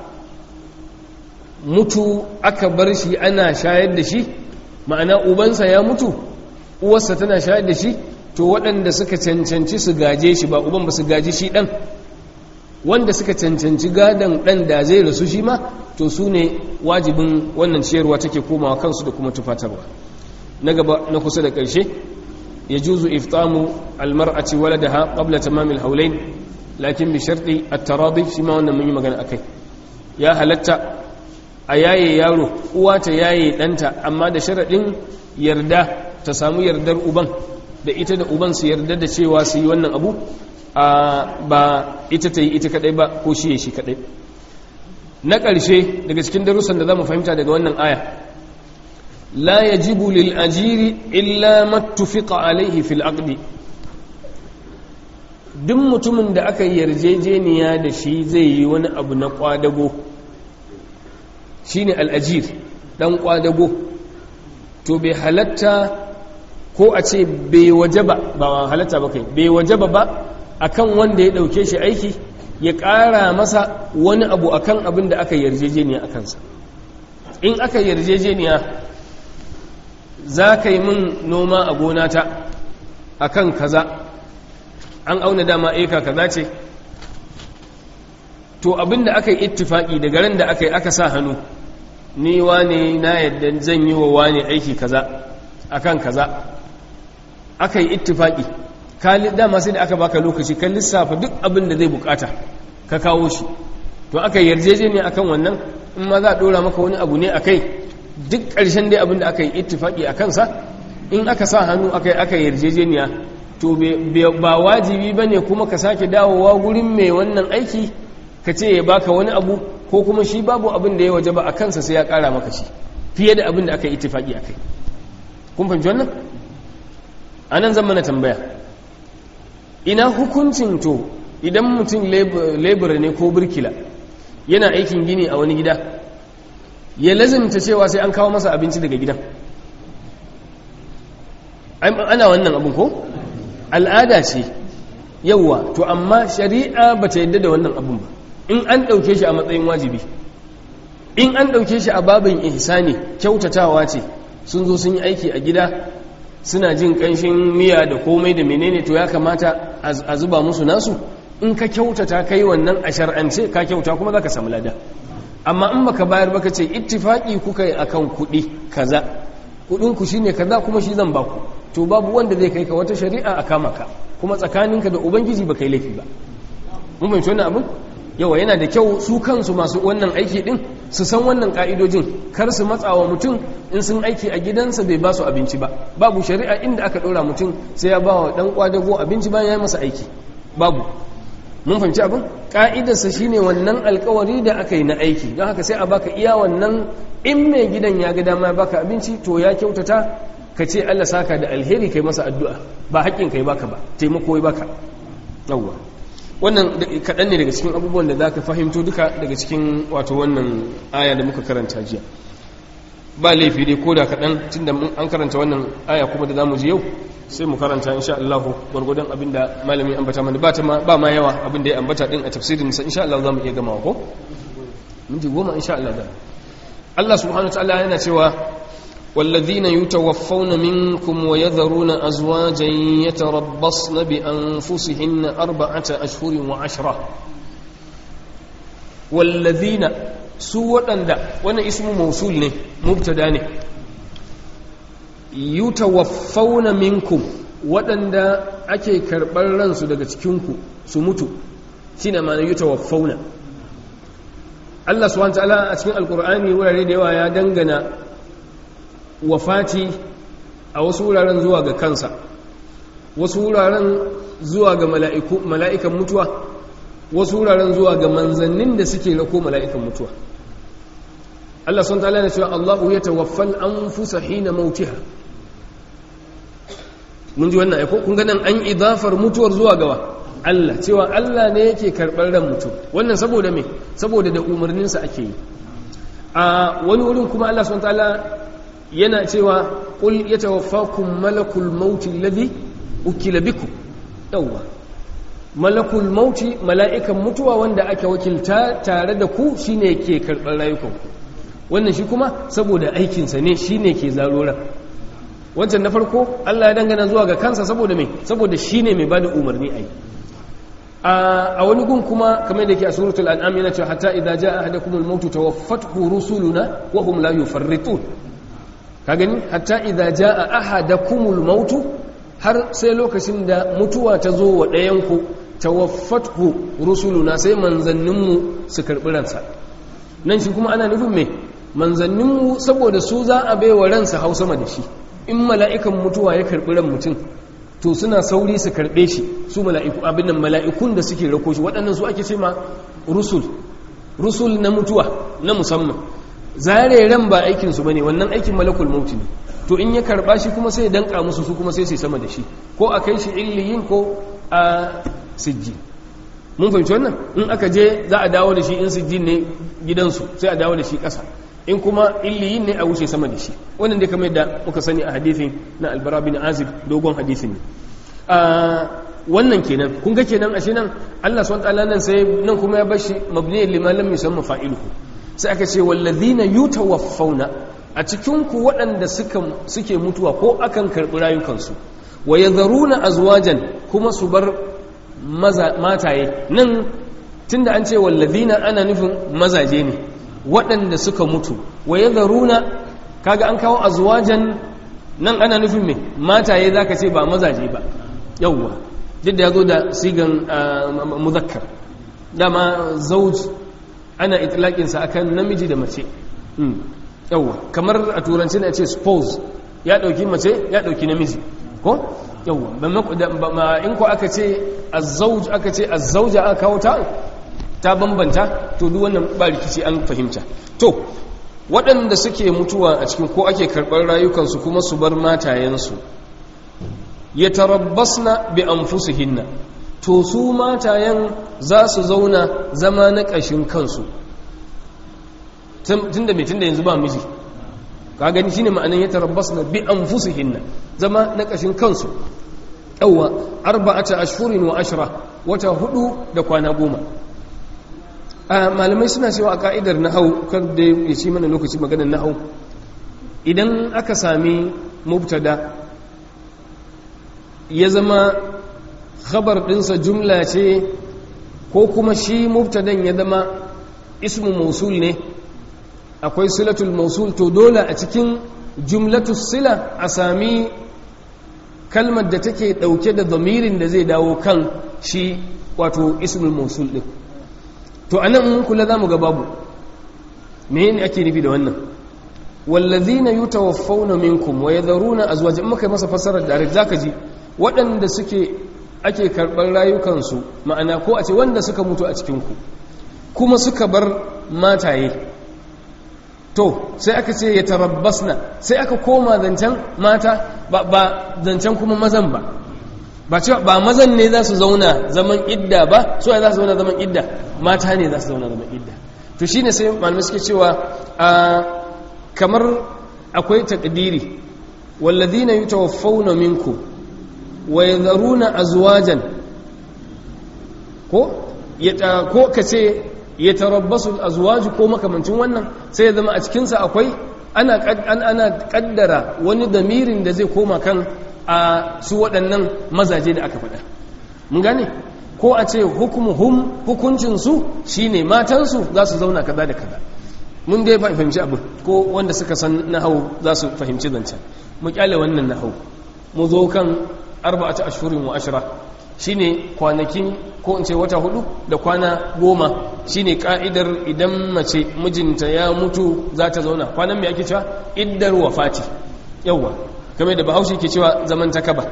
mutu aka bar shi ana shayar da shi ma'ana ubansa ya mutu uwarsa tana shayar da shi to waɗanda suka cancanci su gaje shi ba uban ba su gaji shi ɗan wanda suka cancanci gadon ɗan da zai rasu shi ma to su ne wajibin wannan ciyarwa take komawa kansu da kuma tufatarwa na gaba na kusa da ƙarshe ya juzu iftamu almar'ati waladaha qabla tamamil haulain lakin bi sharti at-taradi shi ma wannan mun yi magana akai ya halatta a yaye yaro uwa ta yaye ɗanta amma da sharaɗin yarda ta samu yardar uban da ita da uban su yarda da cewa su yi wannan abu ba ita ta yi ita kadai ba ko shi ya shi kadai na ƙarshe daga cikin darussan da za mu fahimta daga wannan aya la yajibu lil ajiri illa mattufiqa alaihi fil aqdi duk mutumin da aka yarjejeniya da shi zai yi wani abu na kwadago shine al-ajir dan kwadago to bai halatta ko a ce bai wajaba ba halatta ba kai bai wajaba ba akan wanda ya dauke shi aiki ya ƙara masa wani abu akan abin da aka yarjejeniya a kansa in aka yarjejeniya za ka yi min noma a gonata akan kaza an auna dama eka kaza ce to abin da aka yi ittifaki daga ran da aka yi aka sa hannu ni wane na yadda zan yi wa wane aiki kaza akan kaza aka yi ittifaki ka dama sai da aka baka lokaci ka lissafa duk abin da zai bukata ka kawo shi to aka yarjejeniya akan wannan in ma za a dora maka wani abu ne akai duk ƙarshen dai abin da aka yi ittifaki a kansa in aka sa hannu aka yi aka yarjejeniya to ba wajibi ba ne kuma ka sake dawowa gurin mai wannan aiki ka ce ya baka wani abu ko kuma shi babu abin da ya waje ba a kansa sai ya ƙara maka shi fiye da abin da aka yi ittifaki a kai kun fahimci wannan a nan zan mana tambaya ina hukuncin to idan mutum lebura ne ko birkila yana aikin gini a wani gida ya lazimta cewa sai an kawo masa abinci daga gidan ana wannan abin ko al'ada ce yauwa to amma shari'a ba ta yadda da wannan abin ba in an ɗauke shi a matsayin wajibi in an ɗauke shi a babin ihsani kyautatawa ce sun zo sun yi aiki a gida suna jin ƙanshin miya da komai da menene to ya kamata a zuba musu nasu in ka kyautata kai wannan a shar'ance ka kyauta kuma za ka samu lada amma in baka bayar baka ce ittifaki kuka yi akan kuɗi kaza kuɗinku shine kaza kuma shi zan baku to babu wanda zai kai ka wata shari'a a kama ka kuma tsakaninka da ubangiji ba kai laifi ba mun fahimci wannan abin yawa yana da kyau su kansu masu wannan aiki din su san wannan ka'idojin kar su matsawa mutum in sun aiki a gidansa bai ba su abinci ba babu shari'a inda aka ɗora mutum sai ya ba wa ɗan kwadago abinci bayan ya yi masa aiki babu mun fahimci abin ka'idarsa shine wannan alkawari da aka yi na aiki don haka sai a baka iya wannan in mai gidan ya ga dama ya baka abinci to ya kyautata ka ce Allah saka da alheri kai masa addu'a ba haƙƙin kai baka ba taimako ya baka yawwa wannan kaɗan ne daga cikin abubuwan da za ka fahimto duka daga cikin wato wannan aya da muka karanta jiya ba laifi dai ko da kaɗan tun da an karanta wannan aya kuma da za mu ji yau sai mu karanta insha Allah gwargwadon abin da malamin ambata mana ba ma yawa abin da ya ambata din a tafsirin sa insha Allah za mu iya gama ko minti goma insha Allah da Allah subhanahu wa ta'ala yana cewa والذين يتوفون منكم ويذرون أزواجا يتربصن بأنفسهن أربعة أشهر وعشرة والذين سوى أندى وانا اسم موصول نه مبتدا نه يتوفون منكم waɗanda ake karɓar ransu daga cikinku su mutu shi ne ma na yi tawaffauna Allah subhanahu wa ta'ala a cikin alkur'ani wurare da yawa ya dangana wafati a wasu wuraren zuwa ga kansa wasu wuraren zuwa ga mala'ikan mutuwa wasu wuraren zuwa ga manzannin da suke rako mala'ikan mutuwa Allah sun tala na cewa Allahu ya tawaffal an fusa hina mautiha mun ji wannan aiko kun ganin an idafar mutuwar zuwa gawa Allah cewa Allah ne yake karɓar ran mutum wannan saboda me saboda da umarninsa ake yi a wani wurin kuma Allah sun tala yana cewa ƙul ya tawaffakun malakul mauti ladhi ukila biku yawwa malakul mauti mala'ikan mutuwa wanda ake wakilta tare da ku shine ke karɓar rayukanku wannan shi kuma saboda aikinsa ne shine ke zaroran wancan na farko Allah ya dangana zuwa ga kansa saboda mai saboda shine mai bada umarni ai a wani gun kuma kamar da ke a suratul an'am yana cewa hatta idza jaa ahadakumul mautu tawaffathu rusuluna wa hum la yufarritun ka gani hatta idza jaa ahadakumul mautu har sai lokacin da mutuwa ta zo wa ɗayanku tawaffathu rusuluna sai manzanninmu su karɓi ransa nan shi kuma ana nufin me manzanninmu saboda su za a baiwa ransa hau sama da shi in mala'ikan mutuwa ya karɓi ran mutum to suna sauri su karɓe shi su mala'iku abin nan mala'ikun da suke rako shi waɗannan su ake ce ma rusul rusul na mutuwa na musamman zare ran ba aikinsu ba ne wannan aikin malakul mauti ne to in ya karba shi kuma sai danka musu su kuma sai sai sama da shi ko a kai shi illiyin ko a sijji mun fahimci wannan in aka je za a dawo da shi in sijji ne gidansu sai a dawo da shi ƙasa in kuma illiyin ne a wuce sama da shi wannan dai kamar yadda muka sani a hadithin na albara bin azib dogon hadithin ne wannan kenan kun ga kenan ashe nan Allah subhanahu wa ta'ala nan sai nan kuma ya bashi mabniyan liman lam yusamma fa'iluhu sai aka ce wallazina yutawaffawna a cikin ku waɗanda suke mutuwa ko akan karɓi rayukansu wa yadharuna azwajan kuma su bar mataye nan tunda an ce wallazina ana nufin mazaje ne waɗanda suka mutu wa yadharuna kaga an kawo azwajan nan ana nufin me mataye zaka ce ba mazaje ba yawwa duk da ya zo da sigan muzakkar dama zauj ana itlaƙinsa akan namiji da mace yawwa kamar a turanci na ce spouse ya ɗauki mace ya ɗauki namiji ko yawwa in ko aka ce azzauj aka ce azzauja aka kawo ta ta bambanta to duk wannan ba rikici an fahimta to waɗanda suke mutuwa a cikin ko ake karɓar rayukansu kuma su bar matayensu ya tarabbasna bi anfusihinna to su matayen za su zauna zama na ƙashin kansu tun da mai tun da yanzu ba miji ka gani shine ma'anin ya tarabbasna bi anfusihinna zama na ƙashin kansu yawwa arba'ata ashhurin wa ashra wata hudu da kwana goma malamai suna cewa a ka'idar nahau kar da ya ci mana lokaci maganar nahau idan aka sami mubtada ya zama khabar ɗinsa jumla ce ko kuma shi mubtadan ya zama ismu mausul ne akwai silatul mausul to dole a cikin jumlatul sila a sami kalmar da take ɗauke da zamirin da zai dawo kan shi wato ismul mausul ɗin to a nan mun kula za mu ga babu me ne ake nufi da wannan wallazina yutawaffawna minkum wa yadharuna azwajan muka masa fassarar da zaka ji waɗanda suke ake karɓar rayukansu ma'ana ko a ce wanda suka mutu a cikinku kuma suka bar mataye to sai aka ce ya tarabbasna sai aka koma zancen mata ba zancen kuma mazan ba ba cewa ba mazan ne za su zauna zaman idda ba su za su zauna zaman idda mata ne za su zauna zaman idda to shine sai malamai suke cewa kamar akwai takdiri walladhina yutawaffawna minkum wa yadharuna azwajan ko ya ko kace yatarabbasu azwaj ko makamancin wannan sai ya zama a cikin sa akwai ana ana kaddara wani damirin da zai koma kan a su waɗannan mazaje da aka faɗa mun gane ko a ce hukumuhum hukuncin su shine matan su za su zauna kaza da kaza mun dai fahimci abin ko wanda suka san nahau za su fahimci zancen mu kyale wannan nahau mu zo kan arba'atu ashhurin wa ashra shine kwanakin ko in ce wata hudu da kwana goma shine ka'idar idan mace mijinta ya mutu za ta zauna kwanan mai ake cewa iddar wafati yawwa game da bahaushe ke cewa zaman takaba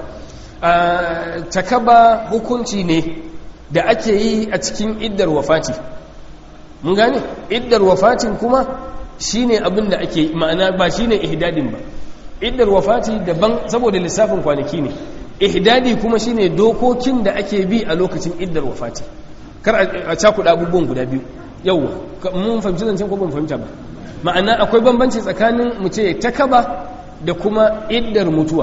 takaba hukunci ne da ake yi a cikin iddar wafati mun gane iddar wafatin kuma shine abin da ake ma'ana ba shine ihdadin ba iddar wafati daban saboda lissafin kwanaki ne ihdadi kuma shine dokokin da ake bi a lokacin iddar wafati kar a cakuɗa abubuwan guda biyu yauwa mun fahimci zancen ko ban fahimta ba ma'ana akwai bambanci tsakanin mu ce takaba da kuma iddar mutuwa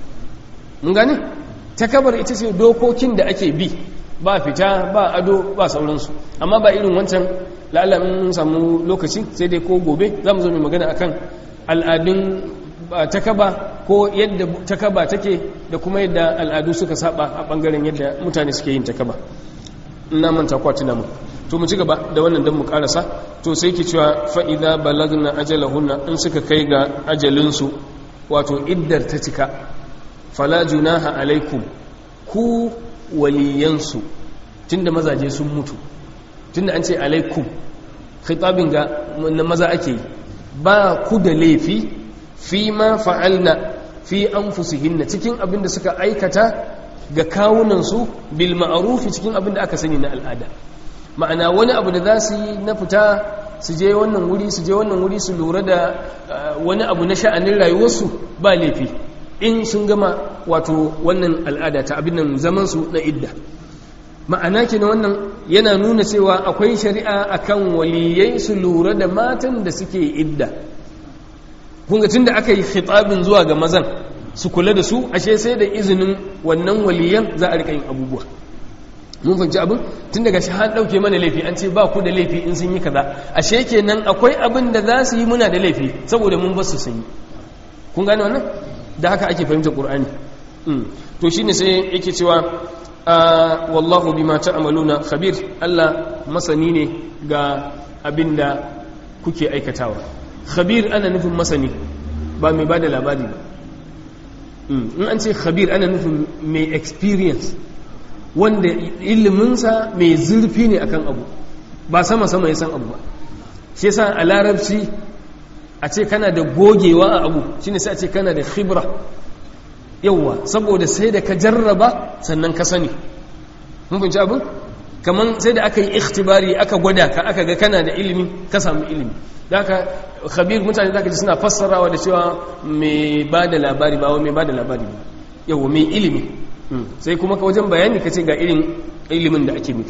mun gane takabar ita ce dokokin da ake bi ba fita ba ado ba sauransu amma ba irin wancan la'ala mun samu lokaci sai dai ko gobe za mu zo mai magana akan al'adun takaba ko yadda takaba take da kuma yadda al'adu suka saba a bangaren yadda mutane suke yin takaba ina manta kwatina mu to mu ci gaba da wannan dan mu karasa to sai ki cewa fa idza balagna ajalahunna in suka kai ga ajalinsu wato iddar ta cika fala junaha alaikum ku waliyansu tunda mazaje sun mutu tunda an ce alaikum khitabin ga na maza ake yi ba ku da laifi fi ma fa'alna fi anfusihinna cikin abin da suka aikata ga kawunansu bil ma'arufi cikin abin da aka sani na al'ada ma'ana wani abu da za su yi na fita su je wannan wuri su je wannan wuri su lura da wani abu na sha'anin rayuwarsu ba laifi in sun gama wato wannan al'ada ta abin nan zamansu na idda ma'ana ke na wannan yana nuna cewa akwai shari'a akan waliyai su lura da matan da suke idda kunga tun da aka yi khitabin zuwa ga mazan su kula da su ashe sai da izinin wannan waliyan za a rika yin abubuwa mun fahimci abin tun daga shi an ɗauke mana laifi an ce ba ku da laifi in sun yi kaza ashe kenan akwai abin da za su yi muna da laifi saboda mun basu sun yi kun gane wannan da haka ake fahimtar qur'ani to shine sai yake cewa wallahu bima ta'maluna khabir Allah masani ne ga abin da kuke aikatawa khabir ana nufin masani ba mai bada labari ba in an ce khabir ana nufin mai experience wanda iliminsa mai zurfi ne akan abu ba sama-sama ya san abu ba shi yasa a larabci a ce kana da gogewa a abu shine sai a ce kana da khibra yauwa saboda sai da ka jarraba sannan ka sani mun fahimci abin kaman sai da aka yi ikhtibari aka gwada ka aka ga kana da ilimi ka samu ilimi da aka khabir mutane da ji suna fassarawa da cewa mai ba da labari ba mai ba da labari ba yauwa mai ilimi sai kuma ka wajen bayani ka ce ga irin ilimin da ake nufi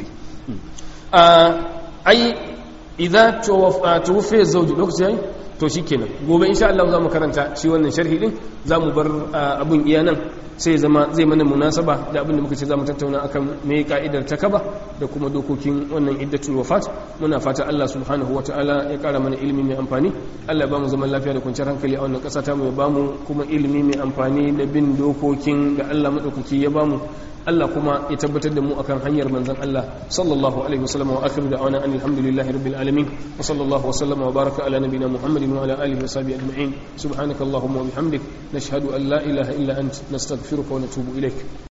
ai idza tuwaffa zawji lokaci yayi to shikenan gobe insha Allah za mu karanta shi wannan sharhi din za mu bar abun iya nan sai zama zai mana munasaba da abin da muka ce za mu tattauna akan me ka'idar takaba da kuma dokokin wannan iddatul wafat muna fata Allah subhanahu wataala ya kara mana ilimi mai amfani Allah ya bamu zaman lafiya da kwanciyar hankali a wannan ƙasa ta mu ya bamu kuma ilimi mai amfani da bin dokokin da Allah madaukaki ya bamu Allah kuma ya tabbatar da mu akan hanyar manzon Allah sallallahu alaihi wasallam wa akhiru da'wana alhamdulillahi rabbil alamin wa sallallahu wa sallama wa baraka ala nabiyyina muhammadin wa ala alihi wa sahbihi ajma'in subhanakallahumma wa bihamdik nashhadu an la ilaha illa ant nastaghfiruka wa natubu ilaik